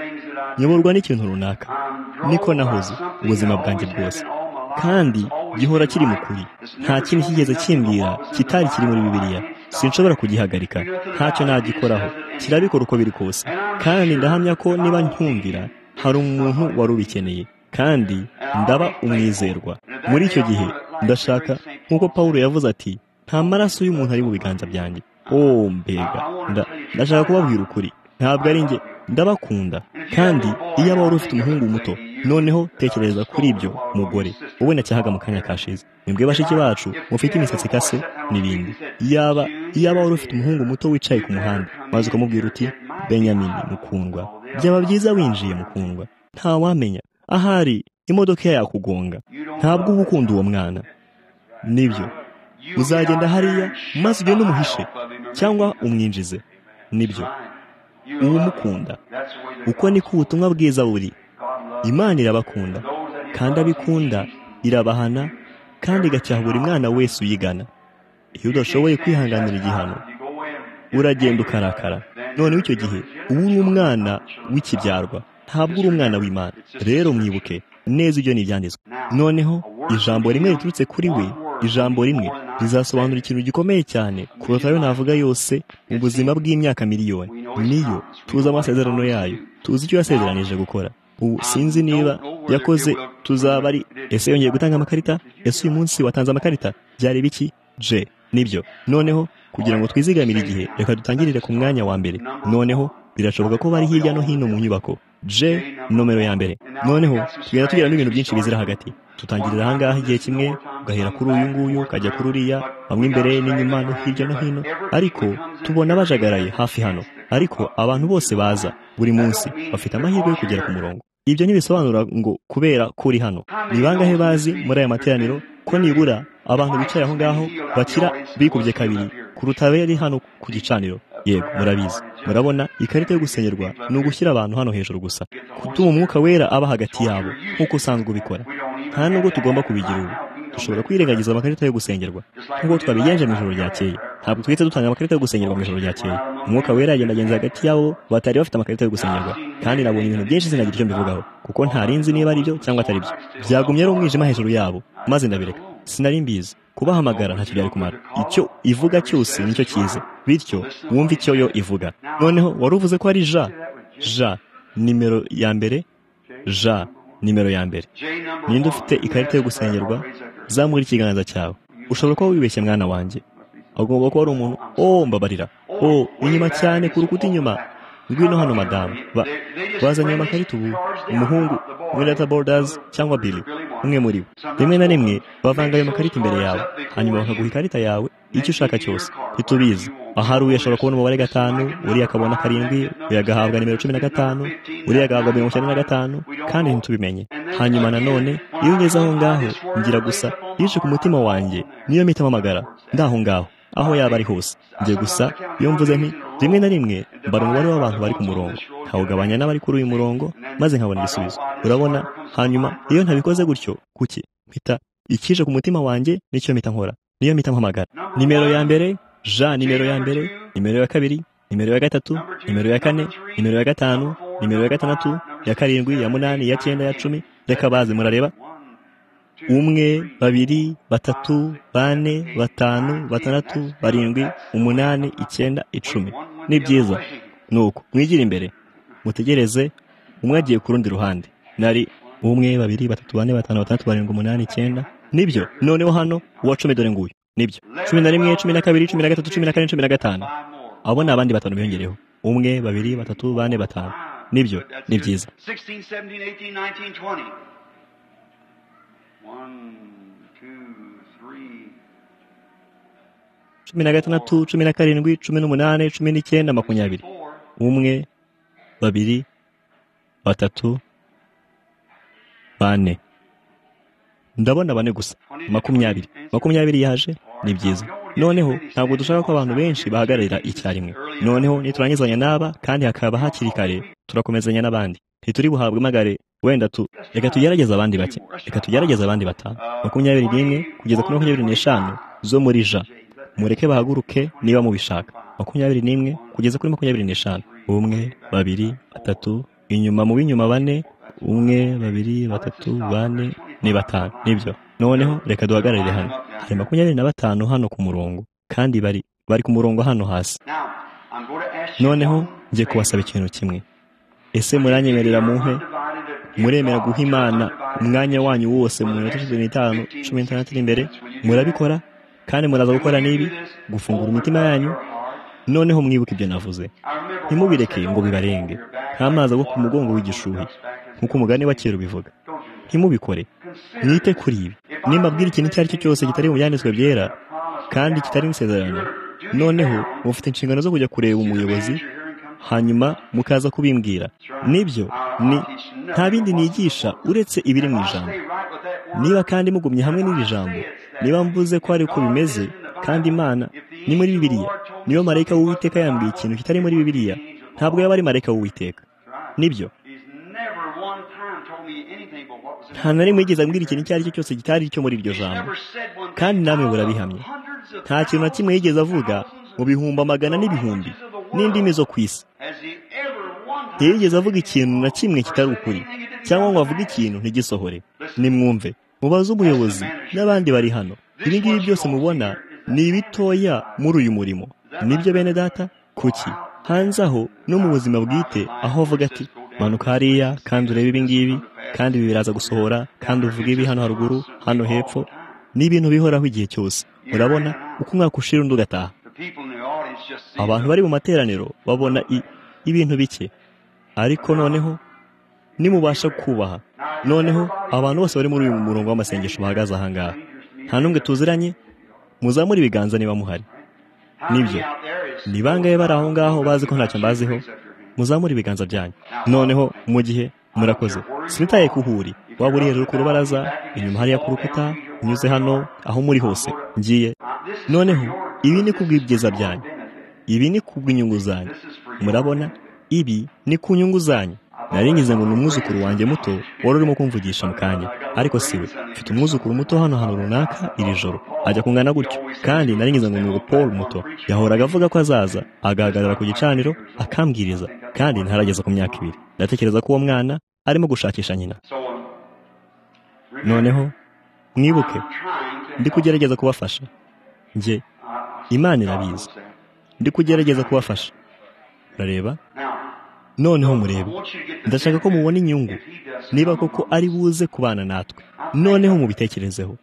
nyoborwa n'ikintu runaka niko nahoze ubuzima bwanjye bwose kandi gihora kiri mu kuri nta kintu kigeze kimbwira kitari kiri muri bibiliya sinshobora kugihagarika ntacyo nagikoraho kirabikora uko biri kose kandi ndahamya ko niba ntumvira hari umuntu wari ubikeneye kandi ndaba umwizerwa muri icyo gihe ndashaka nk'uko paul yavuze ati nta maraso y'umuntu ari mu biganza byanjye oh mbega ndashaka kubabwira ukuri ntabwo ari njye ndabakunda kandi iyo aba wari ufite umuhungu muto noneho tekereza kuri ibyo mugore wowe nacyahaga mu kanya kashize nibwe bashiki bacu mufite imisatsi ikase n'ibindi yaba yaba wari ufite umuhungu muto wicaye ku muhanda maze ukamubwira uti benyamini mukundwa byaba byiza winjiye mukundwa ntawamenya ahari imodoka yakugonga ntabwo uba ukunda uwo mwana nibyo uzagenda hariya maze ugende umuhishe cyangwa umwinjize nibyo uba umukunda uko niko ubutumwa bwiza buri imana irabakunda kandi abikunda irabahana kandi igacyaha buri mwana wese uyigana iyo udashoboye kwihanganira igihano uragenda ukarakara noneho icyo gihe uba uri umwana w'ikibyarwa ntabwo uri umwana w'imana rero mwibuke neza ibyo ni ibyanditswe noneho ijambo rimwe riturutse kuri we ijambo rimwe rizasobanura ikintu gikomeye cyane kuruta ayo navuga yose mu buzima bw'imyaka miliyoni niyo tuzi amasezerano yayo tuzi icyo yasezeranije gukora ubu sinzi niba yakoze tuzaba ari ese yongeye gutanga amakarita ese uyu munsi watanze amakarita byari biki je nibyo noneho kugira ngo twizigamire igihe reka dutangirire ku mwanya wa mbere noneho birashoboka ko bari hirya no hino mu nyubako je nomero ya mbere noneho tugenda tugeramo ibintu byinshi bizira hagati tutangirira ahangaha igihe kimwe ugahera kuri uyu nguyu ukajya kuri uriya bamwe imbere n'inyuma no hirya no hino ariko tubona bajagaraye hafi hano ariko abantu bose baza buri munsi bafite amahirwe yo kugera ku murongo ibyo ntibisobanura ngo kubera ko uri hano ni bangahe bazi muri aya materaniro ko nibura abantu bicaye aho ngaho bakira bikubye kabiri kuruta abari hano ku gicaniro yego murabizi murabona ikarita yo gusenyerwa ni ugushyira abantu hano hejuru gusa gutuma umwuka wera aba hagati yabo nk'uko usanzwe ubikora nta nubwo tugomba kubigira ubu dushobora kwirengagiza amakarita yo gusengerwa nk'uko twabigenje mu ijoro ryakeye ntabwo twihita dutanga amakarita yo gusengerwa mu ijoro ryakeye umwuka wera yagendagenza hagati yabo batari bafite amakarita yo gusengerwa kandi nabonye ibintu byinshi sinagira icyo mbivugaho kuko ntarinzi niba ari byo cyangwa atari byo byagumye ari umwijima hejuru yabo maze ndabireka sinari mbizi kubahamagara ntacyo byari kumara icyo ivuga cyose nicyo cyiza bityo wumve icyo yo ivuga noneho wari uvuze ko ari ja ja nimero ya mbere ja nimero ya mbere ninde ufite ikarita yo gusengerwa zamura ikiganza cyawe ushobora kuba wibeshye mwana wanjye agomba kuba ari umuntu oh mbabarira oh inyuma cyane ku rukuta inyuma ngwino hano madamu bazanye amakarita ubu umuhungu mwirata borudazi cyangwa biri umwe muri bo rimwe na rimwe bavanga ayo makarita imbere yawe hanyuma bakaguha ikarita yawe icyo ushaka cyose ntitubizi ahari uyu ashobora kubona umubare gatanu uriya akabona karindwi uyu agahabwa nimero cumi na gatanu uriya agahabwa mirongo icyenda na gatanu kandi ntitubimenye hanyuma nanone iyo ugeze aho ngaho ngira gusa yice ku mutima wanjye niyo mpita amamagara ndaho ngaho aho yaba ari hose njye gusa iyo mvuze nti rimwe na rimwe mbara umubare w'abantu bari ku murongo nkawugabanya n'abari kuri uyu murongo maze nkabona igisubizo urabona hanyuma iyo ntabikoze gutyo kuki mpita ikije ku mutima wanjye nicyo mpita nkora niyo mpita mpamagara nimero ya mbere ja nimero ya mbere nimero ya kabiri nimero ya gatatu nimero ya kane nimero ya gatanu nimero ya gatandatu ya karindwi ya munani ya cyenda ya cumi reka baze murareba umwe babiri batatu bane batanu batandatu barindwi umunani icyenda icumi ni byiza ni uko mwigira imbere mutegereze umwe agiye ku rundi ruhande nari umwe babiri batatu bane batanu batandatu barindwi umunani icyenda nibyo noneho hano uwa cumi dore nguyu nibyo cumi na rimwe cumi na kabiri cumi na gatatu cumi na kane cumi na gatanu abo ni abandi batanu biyongereho umwe babiri batatu bane batanu nibyo ni byiza cumi na gatandatu cumi na karindwi cumi n'umunani cumi n'icyenda makumyabiri umwe babiri batatu bane ndabona bane gusa makumyabiri makumyabiri yaje ni byiza noneho ntabwo dushaka ko abantu benshi bahagararira icyarimwe noneho niturangizanya n'aba kandi hakaba hakiri kare turakomezanya n'abandi ntituri buhabwe amagare wenda tu reka tugerageze abandi bake reka tugerageze abandi batanu makumyabiri n'imwe kugeza kuri makumyabiri n'eshanu zo muri ja mureke bahaguruke niba mubishaka makumyabiri n'imwe kugeza kuri makumyabiri n'eshanu umwe babiri batatu inyuma mu b'inyuma bane umwe babiri batatu bane ni batanu nibyo noneho reka duhagararire hano hari makumyabiri na batanu hano ku murongo kandi bari bari ku murongo hano hasi noneho ngiye kubasaba ikintu kimwe ese muranyemerera muhe muremera guha imana umwanya wanyu wose mu minota cumi n'itanu cumi n'itandatu iri imbere murabikora kandi muraza gukora n'ibi gufungura imitima yanyu noneho mwibuke ibyo navuze ntimubireke ngo bibarenge nk'amazi agwa ku mugongo w'igishuhi nk'uko umugani wa kera ubivuga ntimubikore mwite kuri ibi nimbabwira ikintu icyo ari cyo cyose kitari mu byanditswe byera kandi kitari insezerano noneho mufite inshingano zo kujya kureba umuyobozi hanyuma mukaza kubimbwira nibyo ni nta bindi nigisha uretse ibiri mu ijambo niba kandi mugumye hamwe n'iri jambo niba mvuze ko ari uko bimeze kandi imana ni muri bibiliya niba marayika w'uwiteka yambwiye ikintu kitari muri bibiliya ntabwo yaba ari marayika w'uwiteka nibyo nta na rimwe yigeze ambwira ikintu icyo ari cyo cyose kitari icyo muri iryo jambo kandi namwe burabihamye nta kintu na kimwe yigeze avuga mu bihumbi amagana n'ibihumbi n'indimi zo ku isi ntiyigeze avuga ikintu na kimwe kitari ukuri cyangwa ngo avuge ikintu ntigisohore nimwumve mubaze umuyobozi n'abandi bari hano ibi ngibi byose mubona ni ibitoya muri uyu murimo nibyo bene data kuki hanze aho no mu buzima bwite aho avuga ati manuka hariya kandi urebe ibi ngibi kandi ibi biraza gusohora kandi uvuge ibi hano haruguru hano hepfo ni ibintu bihoraho igihe cyose urabona uko umwaka ushira undi ugataha abantu bari mu materaniro babona ibintu bike ariko noneho nimubasha kubaha noneho abantu bose bari muri uyu murongo w'amasengesho bahagaze ahangaha nta n'umwe tuziranye muzamure ibiganza niba muhari nibyo ni bangahe bari aho ngaho bazi ko ntacyo mbaziho muzamure ibiganza byanyu noneho mu gihe murakoze sinitaye ku huri waba uri hejuru ku rubaraza inyuma hariya ku rukuta unyuze hano aho muri hose ngiye noneho ibi ni ku bw'ibyiza byanyu ibi ni ku bw'inyungu zanyu murabona ibi ni ku nyungu zanyu naringize ngo ni umwuzukuru wanjye muto wari urimo kumvugisha mu kanya ariko si we mfite umwuzukuru muto hano hantu runaka iri joro ajya kungana gutyo kandi naringize ngo ni ubu paul muto yahoraga avuga ko azaza agahagarara ku gicaniro akambwiriza kandi ntarageza ku myaka ibiri ndatekereza ko uwo mwana arimo gushakisha nyina noneho mwibuke ndi kugerageza kubafasha njye imana irabizi ndi kugerageza kubafasha urareba noneho murebe ndashaka ko mubona inyungu niba koko ari buze kubana natwe noneho mubitekerezeho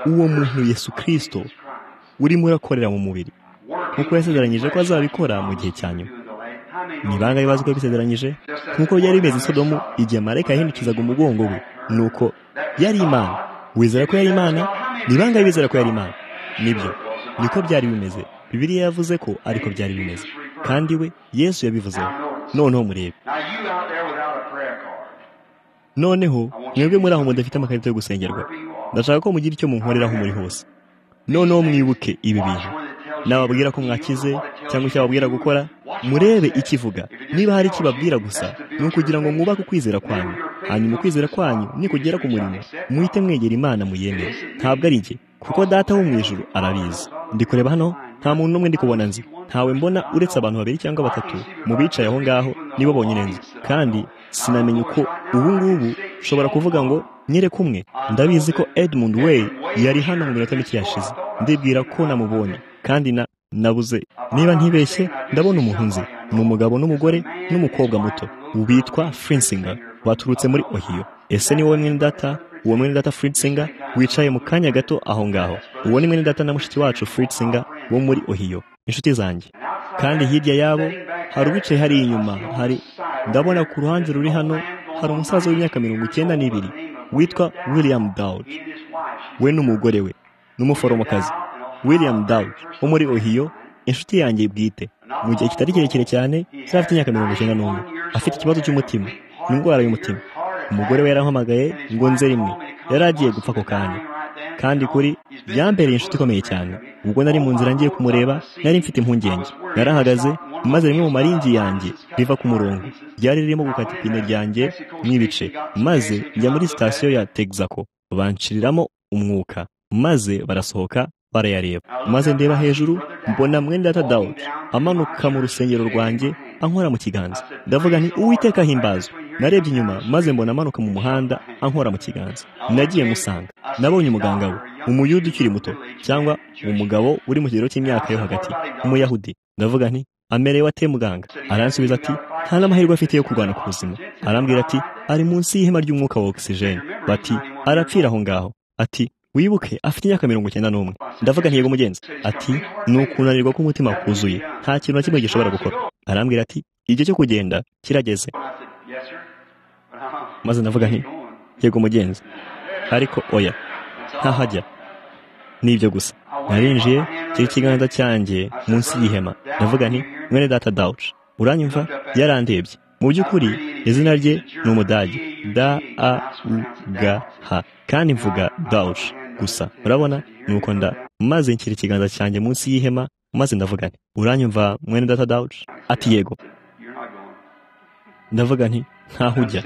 uwo muntu Yesu kirisito urimo urakorera mu mubiri nk'uko yasezeranyije ko azabikora mu gihe cya nyuma ni bangahe bazi ko yabisezeranyije nk'uko byari bimeze sodomu igihe marayika yahindukizaga umugongo we nuko yari imana wizera ko yari imana ni bangahe bizera ko yari imana nibyo niko byari bimeze bibiriya yavuze ko ariko byari bimeze kandi we yesu yabivuzeho noneho murebe noneho mwebwe muri aho mudafite amakarita yo gusengerwa ndashaka ko mugira icyo munkoreraho muri hose noneho mwibuke ibi bintu nababwira ko mwakize cyangwa icyo babwira gukora murebe ikivuga niba hari ikibabwira gusa ni ukugira ngo mwubake ukwizera kwanyu hanyuma ukwizera kwanyu nikugera ku murimo muhite mwegera imana muyemere ntabwo ari njye kuko data wo mu ijuru arabizi ndi kureba hano nta muntu n'umwe ndi kubona nzi ntawe mbona uretse abantu babiri cyangwa batatu mu bicaye aho ngaho nibo bonyine nzi kandi sinamenya uko ubu ngubu ushobora kuvuga ngo nyere kumwe ndabizi ko edmund wey yari hano mu minota mike yashize ndibwira ko namubonye kandi na nabuze niba ntibeshye ndabona umuntu nzi ni umugabo n'umugore n'umukobwa muto bitwa frinsinger baturutse muri ohiyo ese ni wowe mwene data uwo mwene data Fritzinger wicaye mu kanya gato aho ngaho uwo ni mwene data na mushiki wacu Fritzinger wo muri ohiyo inshuti zanjye kandi hirya yabo hari uwicaye hari inyuma hari ndabona ku ruhande ruri hano hari umusaza w'imyaka mirongo icyenda n'ibiri witwa william dowd we n'umugore we n'umuforomokazi william dawe wo muri ohiyo inshuti yanjye bwite mu gihe kitari kirekire cyane yari afite imyaka mirongo icyenda n'umwe afite ikibazo cy'umutima indwara y'umutima umugore we yarahamagaye ngo nze rimwe yari agiye gupfa ako kanya kandi kuri byambereye inshuti ikomeye cyane ubwo nari mu nzira ngiye kumureba nari mfite impungenge narahagaze maze rimwe mu maringi yanjye riva ku murongo ryari ririmo gukata ipine ryanjye n'ibice maze njya muri sitasiyo ya texaco banshiriramo umwuka maze barasohoka barayareba maze ndeba hejuru mbona mwenda data dawudi amanuka mu rusengero rwanjye ankora mu kiganza ndavuga nti uwiteka ahimbazwa narebye inyuma maze mbona amanuka mu muhanda ankora mu kiganza nagiye musanga nabonye umuganga we umuyuda ukiri muto cyangwa umugabo uri mu kigero cy'imyaka yo hagati umuyahudi ndavuga nti amerewe ate muganga aransubiza ati nta n'amahirwe afite yo kurwana ku buzima arambwira ati ari munsi y'ihema ry'umwuka wa ogisijeni bati arapfira aho ngaho ati wibuke afite imyaka mirongo icyenda n'umwe ndavuga ntiyego mugenzi ati ni ukunanirwa k'umutima kuzuye nta kintu na kimwe gishobora gukora arambwira ati igihe cyo kugenda kirageze maze ndavuga nti yego mugenzi ariko oya ntahajya ni ibyo gusa narinjiye kiri ikiganza cyanjye munsi y'ihema ndavuga nti mwene data dawuci uranyumva yarandebye mu by'ukuri izina rye ni umudage da a u g h kandi mvuga dawuci gusa urabona ni uko nda maze nshyira ikiganza cyanjye munsi y'ihema maze ndavuga nti uranyumva mwene data dawuci ati yego ndavuga nti ntaho ujya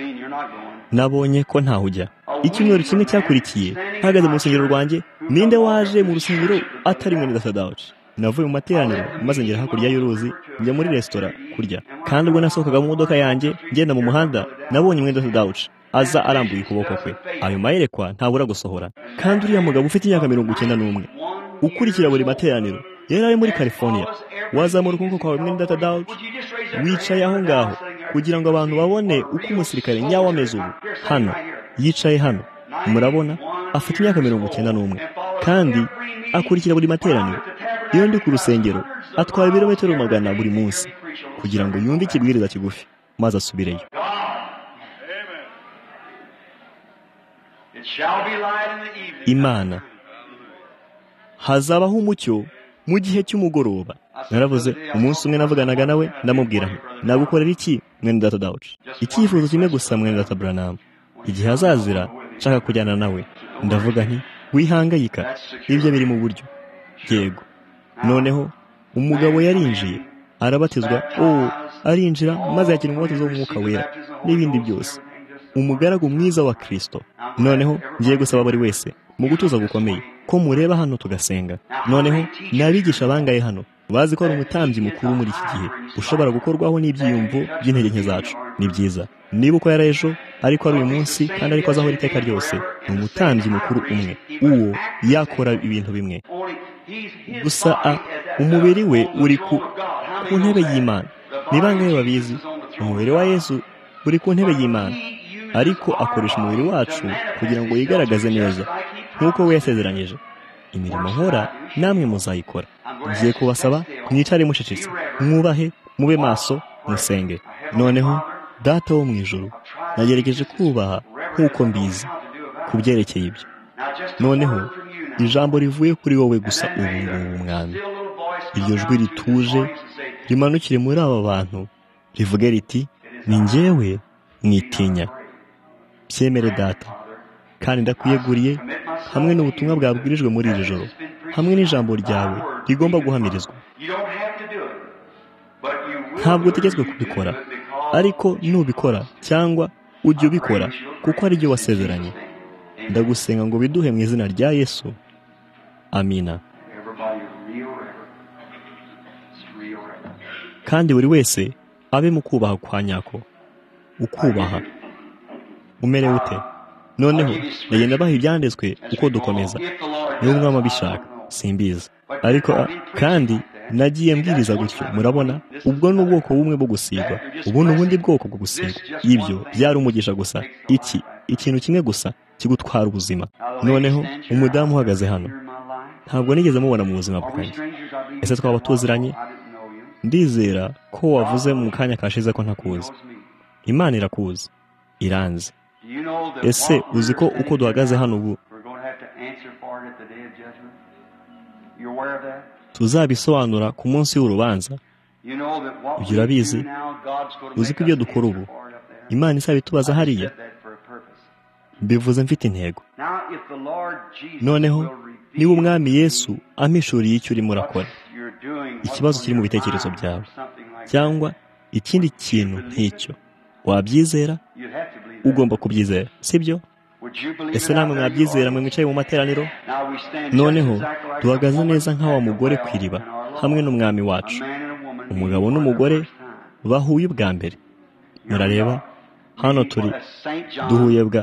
nabonye ko ntaho ujya icyumweru kimwe cyakurikiye hahagaze mu rusengero rwanjye ninde waje mu rusengero atari mwene data dawuci navuye mu materaniro maze ngera hakurya y'uruzi njya muri resitora kurya kandi ubwo nasohokaga mu modoka yanjye ngenda mu muhanda nabonye mwene data dawuci aza arambuye ukuboko kwe ayo mayerekwa ntabura gusohora kandi uriya mugabo ufite imyaka mirongo icyenda n'umwe ukurikira buri materaniro yari ari muri california wazamura ukuboko kwawe mwene data dawuci wicaye aho ngaho kugira ngo abantu babone uko umusirikare nyawe ameze ubu hano yicaye hano murabona afite imyaka mirongo icyenda n'umwe kandi akurikira buri materaniro iyo ndi ku rusengero atwara ibirometero magana buri munsi kugira ngo yumve ikibwiriza kigufi maze asubireyo imana hazabaho umucyo mu gihe cy'umugoroba naravuze umunsi umwe navuganaga nawe ndamubwira nagukorera iki mwene data dawuci icyifuzo kimwe gusa mwene data buranamu igihe azazira nshaka kujyana nawe ndavuga nti wihangayika ibyo biri mu buryo yego noneho umugabo yarinjiye arabatizwa o arinjira maze yakira umubatizo w'umwuka wera n'ibindi byose umugaragu mwiza wa kirisito noneho ngiye gusaba buri wese mu gutuza gukomeye ko mureba hano tugasenga noneho n'abigisha bangaye hano bazi ko hari umutambyi mukuru muri iki gihe ushobora gukorwaho n'ibyiyumvo by'intege nke zacu ni byiza niba uko yari ejo ariko ari uyu munsi kandi ariko azaho iteka ryose ni umutambyi mukuru umwe uwo yakora ibintu bimwe gusa a umubiri we uri ku ntebe y'imana ni bangahe babizi umubiri wa yesu uri ku ntebe y'imana ariko akoresha umubiri wacu kugira ngo yigaragaze neza nk'uko we yasezeranyije imirimo nkora namwe muzayikora ngiye kubasaba mwicare mucecetse mwubahe mube maso musenge noneho data wo mu ijoro nagerageje kubaha nk'uko mbizi ku byerekeye ibyo noneho ijambo rivuye kuri wowe gusa ubu ngubu mwana iryo jwi rituje rimanukire muri aba bantu rivuge riti ni ngewe mwitinya byemere data kandi ndakwiyeguriye hamwe n'ubutumwa bwabwirijwe muri iri joro hamwe n'ijambo ryawe rigomba guhamirizwa ntabwo utegetswe kubikora ariko nubikora cyangwa ujye ubikora kuko ari byo wasezeranye ndagusenga ngo biduhe mu izina rya yesu amina kandi buri wese abe mu kubaha kwa nyako ukubaha umere ute noneho bagenda baha ibyanditswe uko dukomeza niba umwami abishaka simbizi ariko kandi nagiye mbwiriza gutyo murabona ubwo ni ubwoko bumwe bwo gusigwa ubu ni ubundi bwoko bwo gusigwa ibyo byari umugisha gusa iki ikintu kimwe gusa kigutwara ubuzima noneho umudamu uhagaze hano ntabwo nigeze mubona mu buzima bwanjye ese twaba tuziranye ndizera ko wavuze mu kanya kashize ko ntakuzi imana irakuzi iranze ese uzi ko uko duhagaze hano ubu tuzabisobanura ku munsi w'urubanza ibyo urabizi uzi ko ibyo dukora ubu imana izaba itubaza hariya mbivuze mfite intego noneho niba umwami yesu amishuriye icyo urimo urakora ikibazo kiri mu bitekerezo byawe cyangwa ikindi kintu nk'icyo wabyizera ugomba kubyizera sibyo ese namwe mwabyizera mwe mwicaye mu materaniro noneho duhagaze neza nk'awa mugore ku iriba hamwe n'umwami wacu umugabo n'umugore bahuye ubwa mbere murareba hano turi duhuye bwa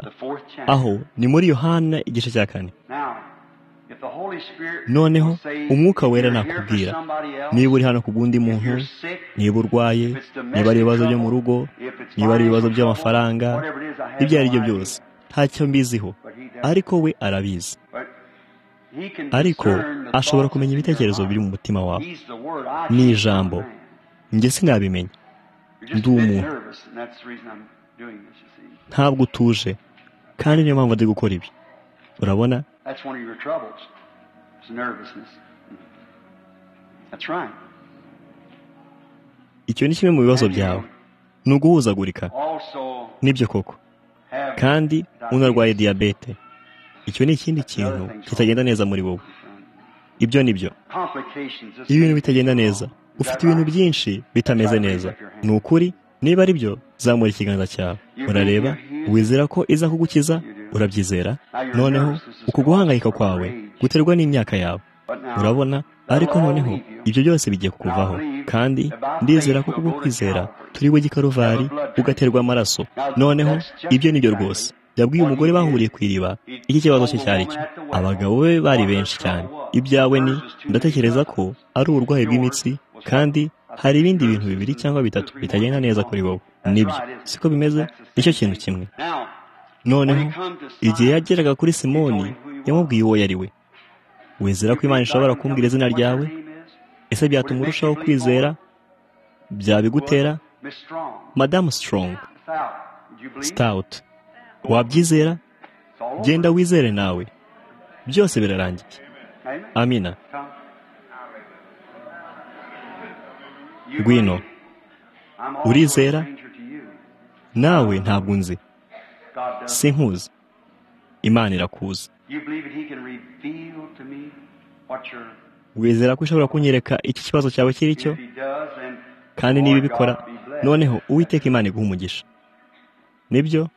aho ni muri yohana igice cya kane noneho umwuka wera nakubwira niba uri hano ku bw'undi muntu niba urwaye niba ari ibibazo byo mu rugo niba ari ibibazo by'amafaranga ibyo ari byo byose ntacyo mbiziho ariko we arabizi ariko ashobora kumenya ibitekerezo biri mu mutima wawe ni ijambo njye sinabimenya ndi umuntu ntabwo utuje kandi niyo mpamvu ndi gukora ibi urabona That's one of your troubles. It's nervousness. That's right. Icyo ni kimwe mu bibazo byawe. Ni uguhuzagurika. Nibyo koko. Kandi unarwaye diyabete. Icyo ni ikindi kintu kitagenda neza muri wowe. Ibyo ni byo. Iyo ibintu bitagenda neza, ufite ibintu byinshi bitameze neza. Ni ukuri, niba ari byo, zamura ikiganza cyawe. Urareba, wizera ko iza kugukiza, urabyizera noneho uku guhangayika kwawe guterwa n'imyaka yawe urabona ariko noneho ibyo byose bigiye kukuvaho kandi ndizera ko kubwo kwizera turi we gikaruvari ugaterwa amaraso noneho ibyo ni byo rwose yabwiye umugore bahuriye ku iriba iki kibazo cye cyari cyo abagabo be bari benshi cyane ibyawe ni ndatekereza ko ari uburwayi bw'imitsi kandi hari ibindi bintu bibiri cyangwa bitatu bitagenda neza kuri wowe nibyo siko bimeze nicyo kintu kimwe noneho igihe yageraga kuri simoni yamubwiye uwo yari we wizera ko imana ishobora kumbwira izina ryawe ese byatuma urushaho kwizera byabigutera madamu sitorongo sitawuti wabyizera genda wizere nawe byose birarangiye amina ngwino urizera nawe ntabwo unzi sinkuzi imana irakuzi wizera ko ushobora kunyereka iki kibazo cyawe kiri cyo kandi niba ibikora noneho uwiteka imana iguha umugisha nibyo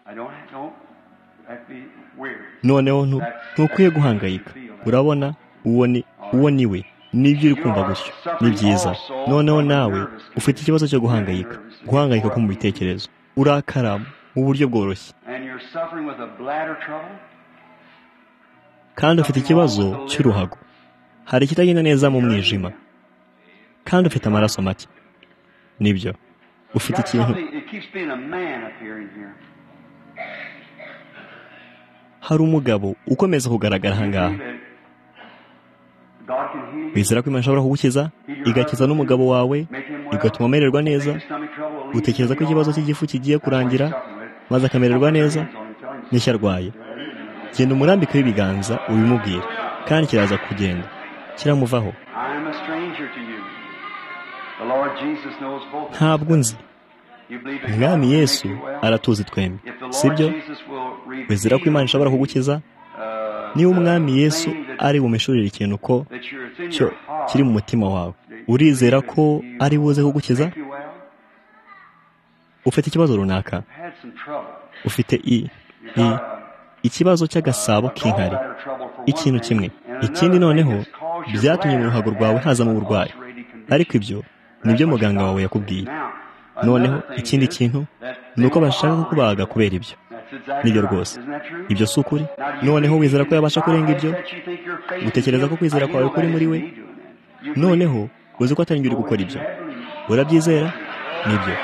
noneho ntukwiye guhangayika urabona uwo ni uwo ni we nibyo uri kumva gutyo ni byiza noneho nawe ufite ikibazo cyo guhangayika guhangayika ko mu bitekerezo urakara mu buryo bworoshye kandi ufite ikibazo cy'uruhago hari ikitagenda neza mu mwijima kandi ufite amaraso make nibyo ufite ikintu hari umugabo ukomeza kugaragara ahangaha wizera ko imana ishobora kugukiza igakiza n'umugabo wawe igatuma umererwa neza utekereza ko ikibazo cy'igifu kigiye kurangira maze akamererwa neza n'ishya arwaye genda umurambikeho ibiganza ubimubwira kandi kiraza kugenda kiramuvaho ntabwo nzi umwami yesu aratuzi twembi sibyo wizera ko imana ishobora kugukiza niba umwami yesu ari bumishurire ikintu ko cyo kiri mu mutima wawe urizera ko ari buze kugukiza ufite ikibazo runaka ufite i i ikibazo cy'agasabo k'inkari ikintu kimwe ikindi noneho byatumye mu ruhago rwawe hazamo uburwayi ariko ibyo nibyo muganga wawe yakubwiye noneho ikindi kintu ni uko bashaka kukubaga kubera ibyo nibyo rwose ibyo si ukuri noneho wizera ko yabasha kurenga ibyo gutekereza ko kwizera kwawe kuri muri we noneho uzi ko atari uri gukora ibyo urabyizera nibyo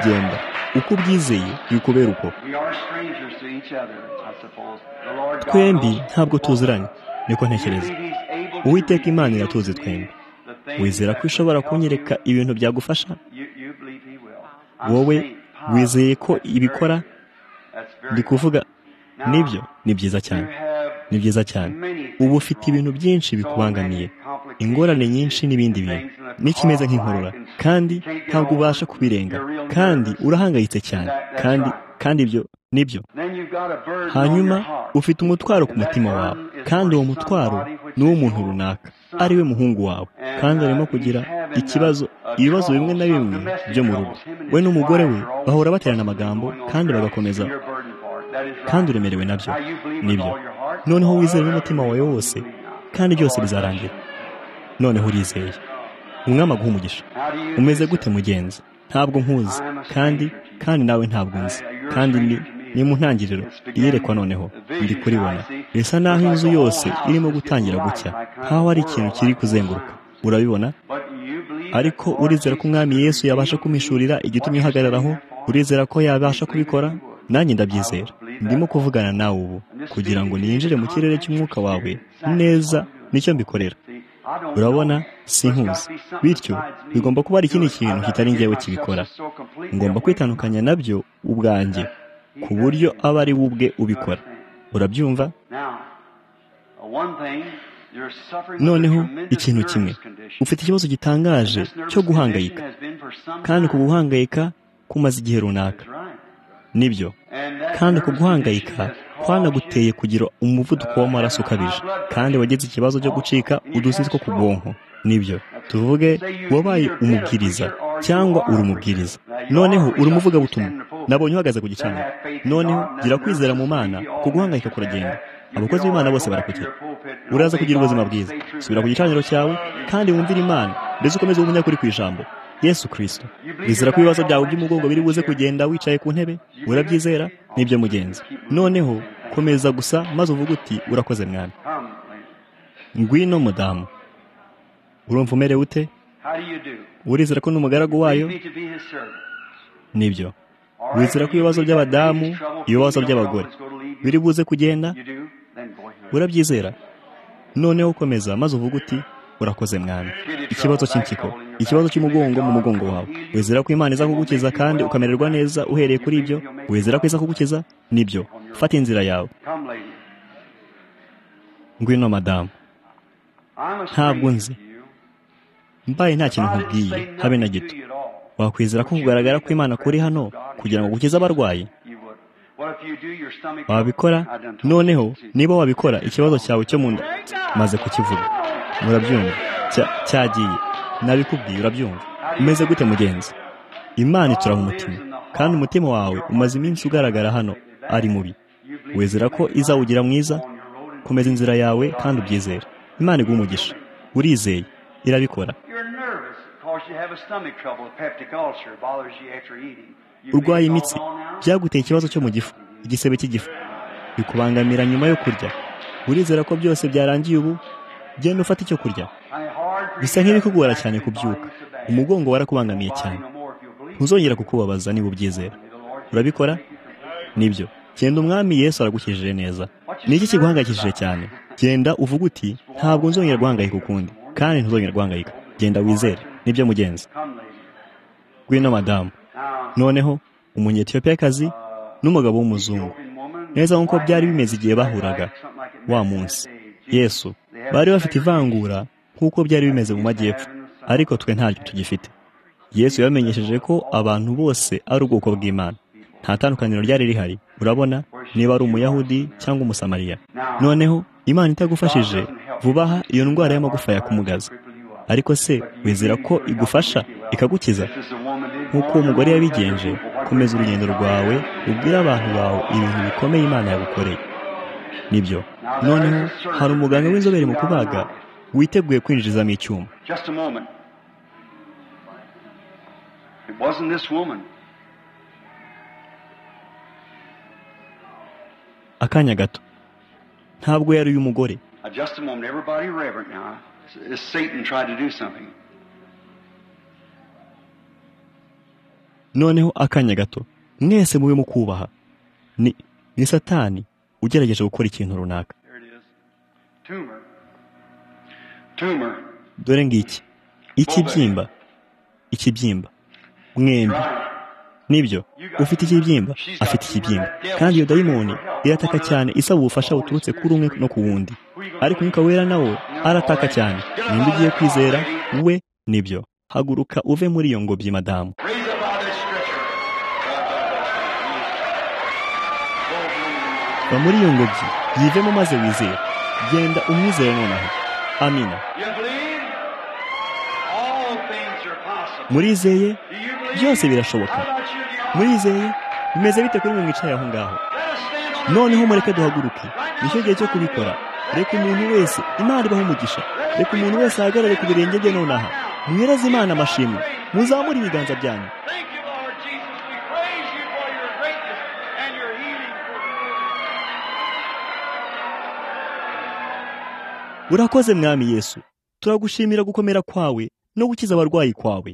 genda uko ubyizeye bikubera uko twembi ntabwo tuziranye niko ntekereza uwiteka imana iratuzi twembi wizera ko ishobora kunyereka ibintu byagufasha wowe wizeye ko ibikora ndi kuvuga nibyo ni byiza cyane ni byiza cyane ubu ufite ibintu byinshi bikubangamiye ingorane nyinshi n'ibindi bintu ni kimeze nk'inkorora kandi ntabwo ubasha kubirenga kandi urahangayitse cyane kandi kandi ibyo nibyo hanyuma ufite umutwaro ku mutima wawe kandi uwo mutwaro ni uw'umuntu runaka ari we muhungu wawe kandi arimo kugira ikibazo ibibazo bimwe na bimwe byo mu rugo we n'umugore we bahora baterana amagambo kandi bagakomeza kandi uremerewe nabyo nibyo noneho wizere n'umutima wawe wose kandi byose bizarangira noneho urizeye umwami aguha umugisha umeze gute mugenzi ntabwo nkuzi kandi kandi nawe ntabwo nzi kandi ni ni mu ntangiriro iyerekwa noneho ndi kuribona bisa naho inzu yose irimo gutangira gucya nkaho hari ikintu kiri kuzenguruka urabibona ariko urizera ko umwami yesu yabasha kumishurira igitumye uhagararaho urizera ko yabasha kubikora nanjye ndabyizera ndimo kuvugana nawe ubu kugira ngo ninjire mu kirere cy'umwuka wawe neza nicyo mbikorera urabona sinkuzi bityo bigomba kuba hari ikindi kintu kitari ngewe kibikora ngomba kwitandukanya nabyo ubwanjye ku buryo aba ari we ubwe ubikora urabyumva noneho ikintu kimwe ufite ikibazo gitangaje cyo guhangayika kandi ku guhangayika kumaze igihe runaka nibyo kandi ku guhangayika kwanaguteye kugira umuvuduko w'amaraso ukabije kandi wagize ikibazo cyo gucika uduzi two ku bwonko nibyo tuvuge wabaye umubwiriza cyangwa uri umubwiriza noneho uri umuvugabutumwa nabonye uhagaze ku gicaniro noneho gira kwizera mu mana ku guhangayika kuragenda abakozi b'imana bose barakugira uraza kugira ubuzima bwiza subira ku gicaniro cyawe kandi wumvire imana mbese ukomeze umunyakuri ku ijambo yesu kirisito wizera ko ibibazo byawe by'umugongo biri buze kugenda wicaye ku ntebe urabyizera nibyo mugenzi noneho komeza gusa maze uvuge uti urakoze mwami ngwino mudamu urumva umerewe ute urizera ko n'umugaragu wayo nibyo wizera ko ibibazo by'abadamu ibibazo by'abagore biri buze kugenda urabyizera noneho komeza maze uvuge uti urakoze mwami ikibazo cy'impyiko ikibazo cy'umugongo mu mugongo wawe wizera ko imana iza kugukiza kandi ukamererwa neza uhereye kuri ibyo wizera ko iza kugukiza nibyo fata inzira yawe ngwino madamu ntabwo nzi mbaye nta kintu nkubwiye habe na gito wakwizera ko kugaragara ko imana kuri hano kugira ngo ukize abarwayi wabikora noneho niba wabikora ikibazo cyawe cyo mu nda maze kukivuga murabyumva cyagiye nabikubwiye urabyumva umeze gute mugenzi imana icuraho umutima kandi umutima wawe umaze iminsi ugaragara hano ari mubi wizera ko izawugira mwiza komeza inzira yawe kandi ubyizere imana iguha umugisha urizeye irabikora urwaye imitsi byaguteye ikibazo cyo mu gifu igisebe cy'igifu bikubangamira nyuma yo kurya urizera ko byose byarangiye ubu genda ufata icyo kurya bisa nk'ibikugora cyane kubyuka umugongo warakubangamiye cyane ntuzongera kukubabaza niba ubyizera urabikora nibyo genda umwami yesu aragukijije neza ni iki kiguhangayikishije cyane genda uvuga uti ntabwo nzongera guhangayika ukundi kandi ntuzongera guhangayika genda wizere nibyo mugenzi ngwino madamu noneho umunyetiyopiyakazi n'umugabo w'umuzungu neza nk'uko byari bimeze igihe bahuraga wa munsi yesu bari bafite ivangura nk'uko byari bimeze mu majyepfo ariko twe ntaryo tugifite yesu yabamenyesheje ko abantu bose ari ubwoko bw'imana nta tandukaniro ryari rihari urabona niba ari umuyahudi cyangwa umusamariya noneho imana itagufashije vuba aha iyo ndwara y'amagufa yakumugaza ariko se wizera ko igufasha ikagukiza nk'uko uwo mugore yabigenje komeza urugendo rwawe ubwire abantu bawe ibintu bikomeye imana yagukoreye nibyo noneho hari umuganga w'inzobere mu kubaga witeguye kwinjizamo icyuma akanya gato ntabwo yari uyu mugore noneho akanya gato mwese mube mu kubaha ni ni satani ugerageje gukora ikintu runaka dore ngiki ikibyimba ikibyimba mwembi nibyo ufite ikibyimba afite ikibyimba kandi iyo dayimoni irataka cyane isaba ubufasha buturutse kuri umwe no ku wundi ariko umwuka wera nawe arataka cyane nimba ugiye kwizera we nibyo haguruka uve muri iyo ngobyi madamu va muri iyo ngobyi yivemo maze wizere genda umwizere nonaha amina murizeye byose birashoboka murizeye bimeze bite kuri mwe mwicaye aho ngaho noneho mureke duhaguruke nicyo gihe cyo kubikora reka umuntu wese imana ibaho umugisha reka umuntu wese ahagarare ku birenge bye nonaha muhereze imana amashimwe muzamure ibiganza byanyu urakoze mwami yesu turagushimira gukomera kwawe no gukiza abarwayi kwawe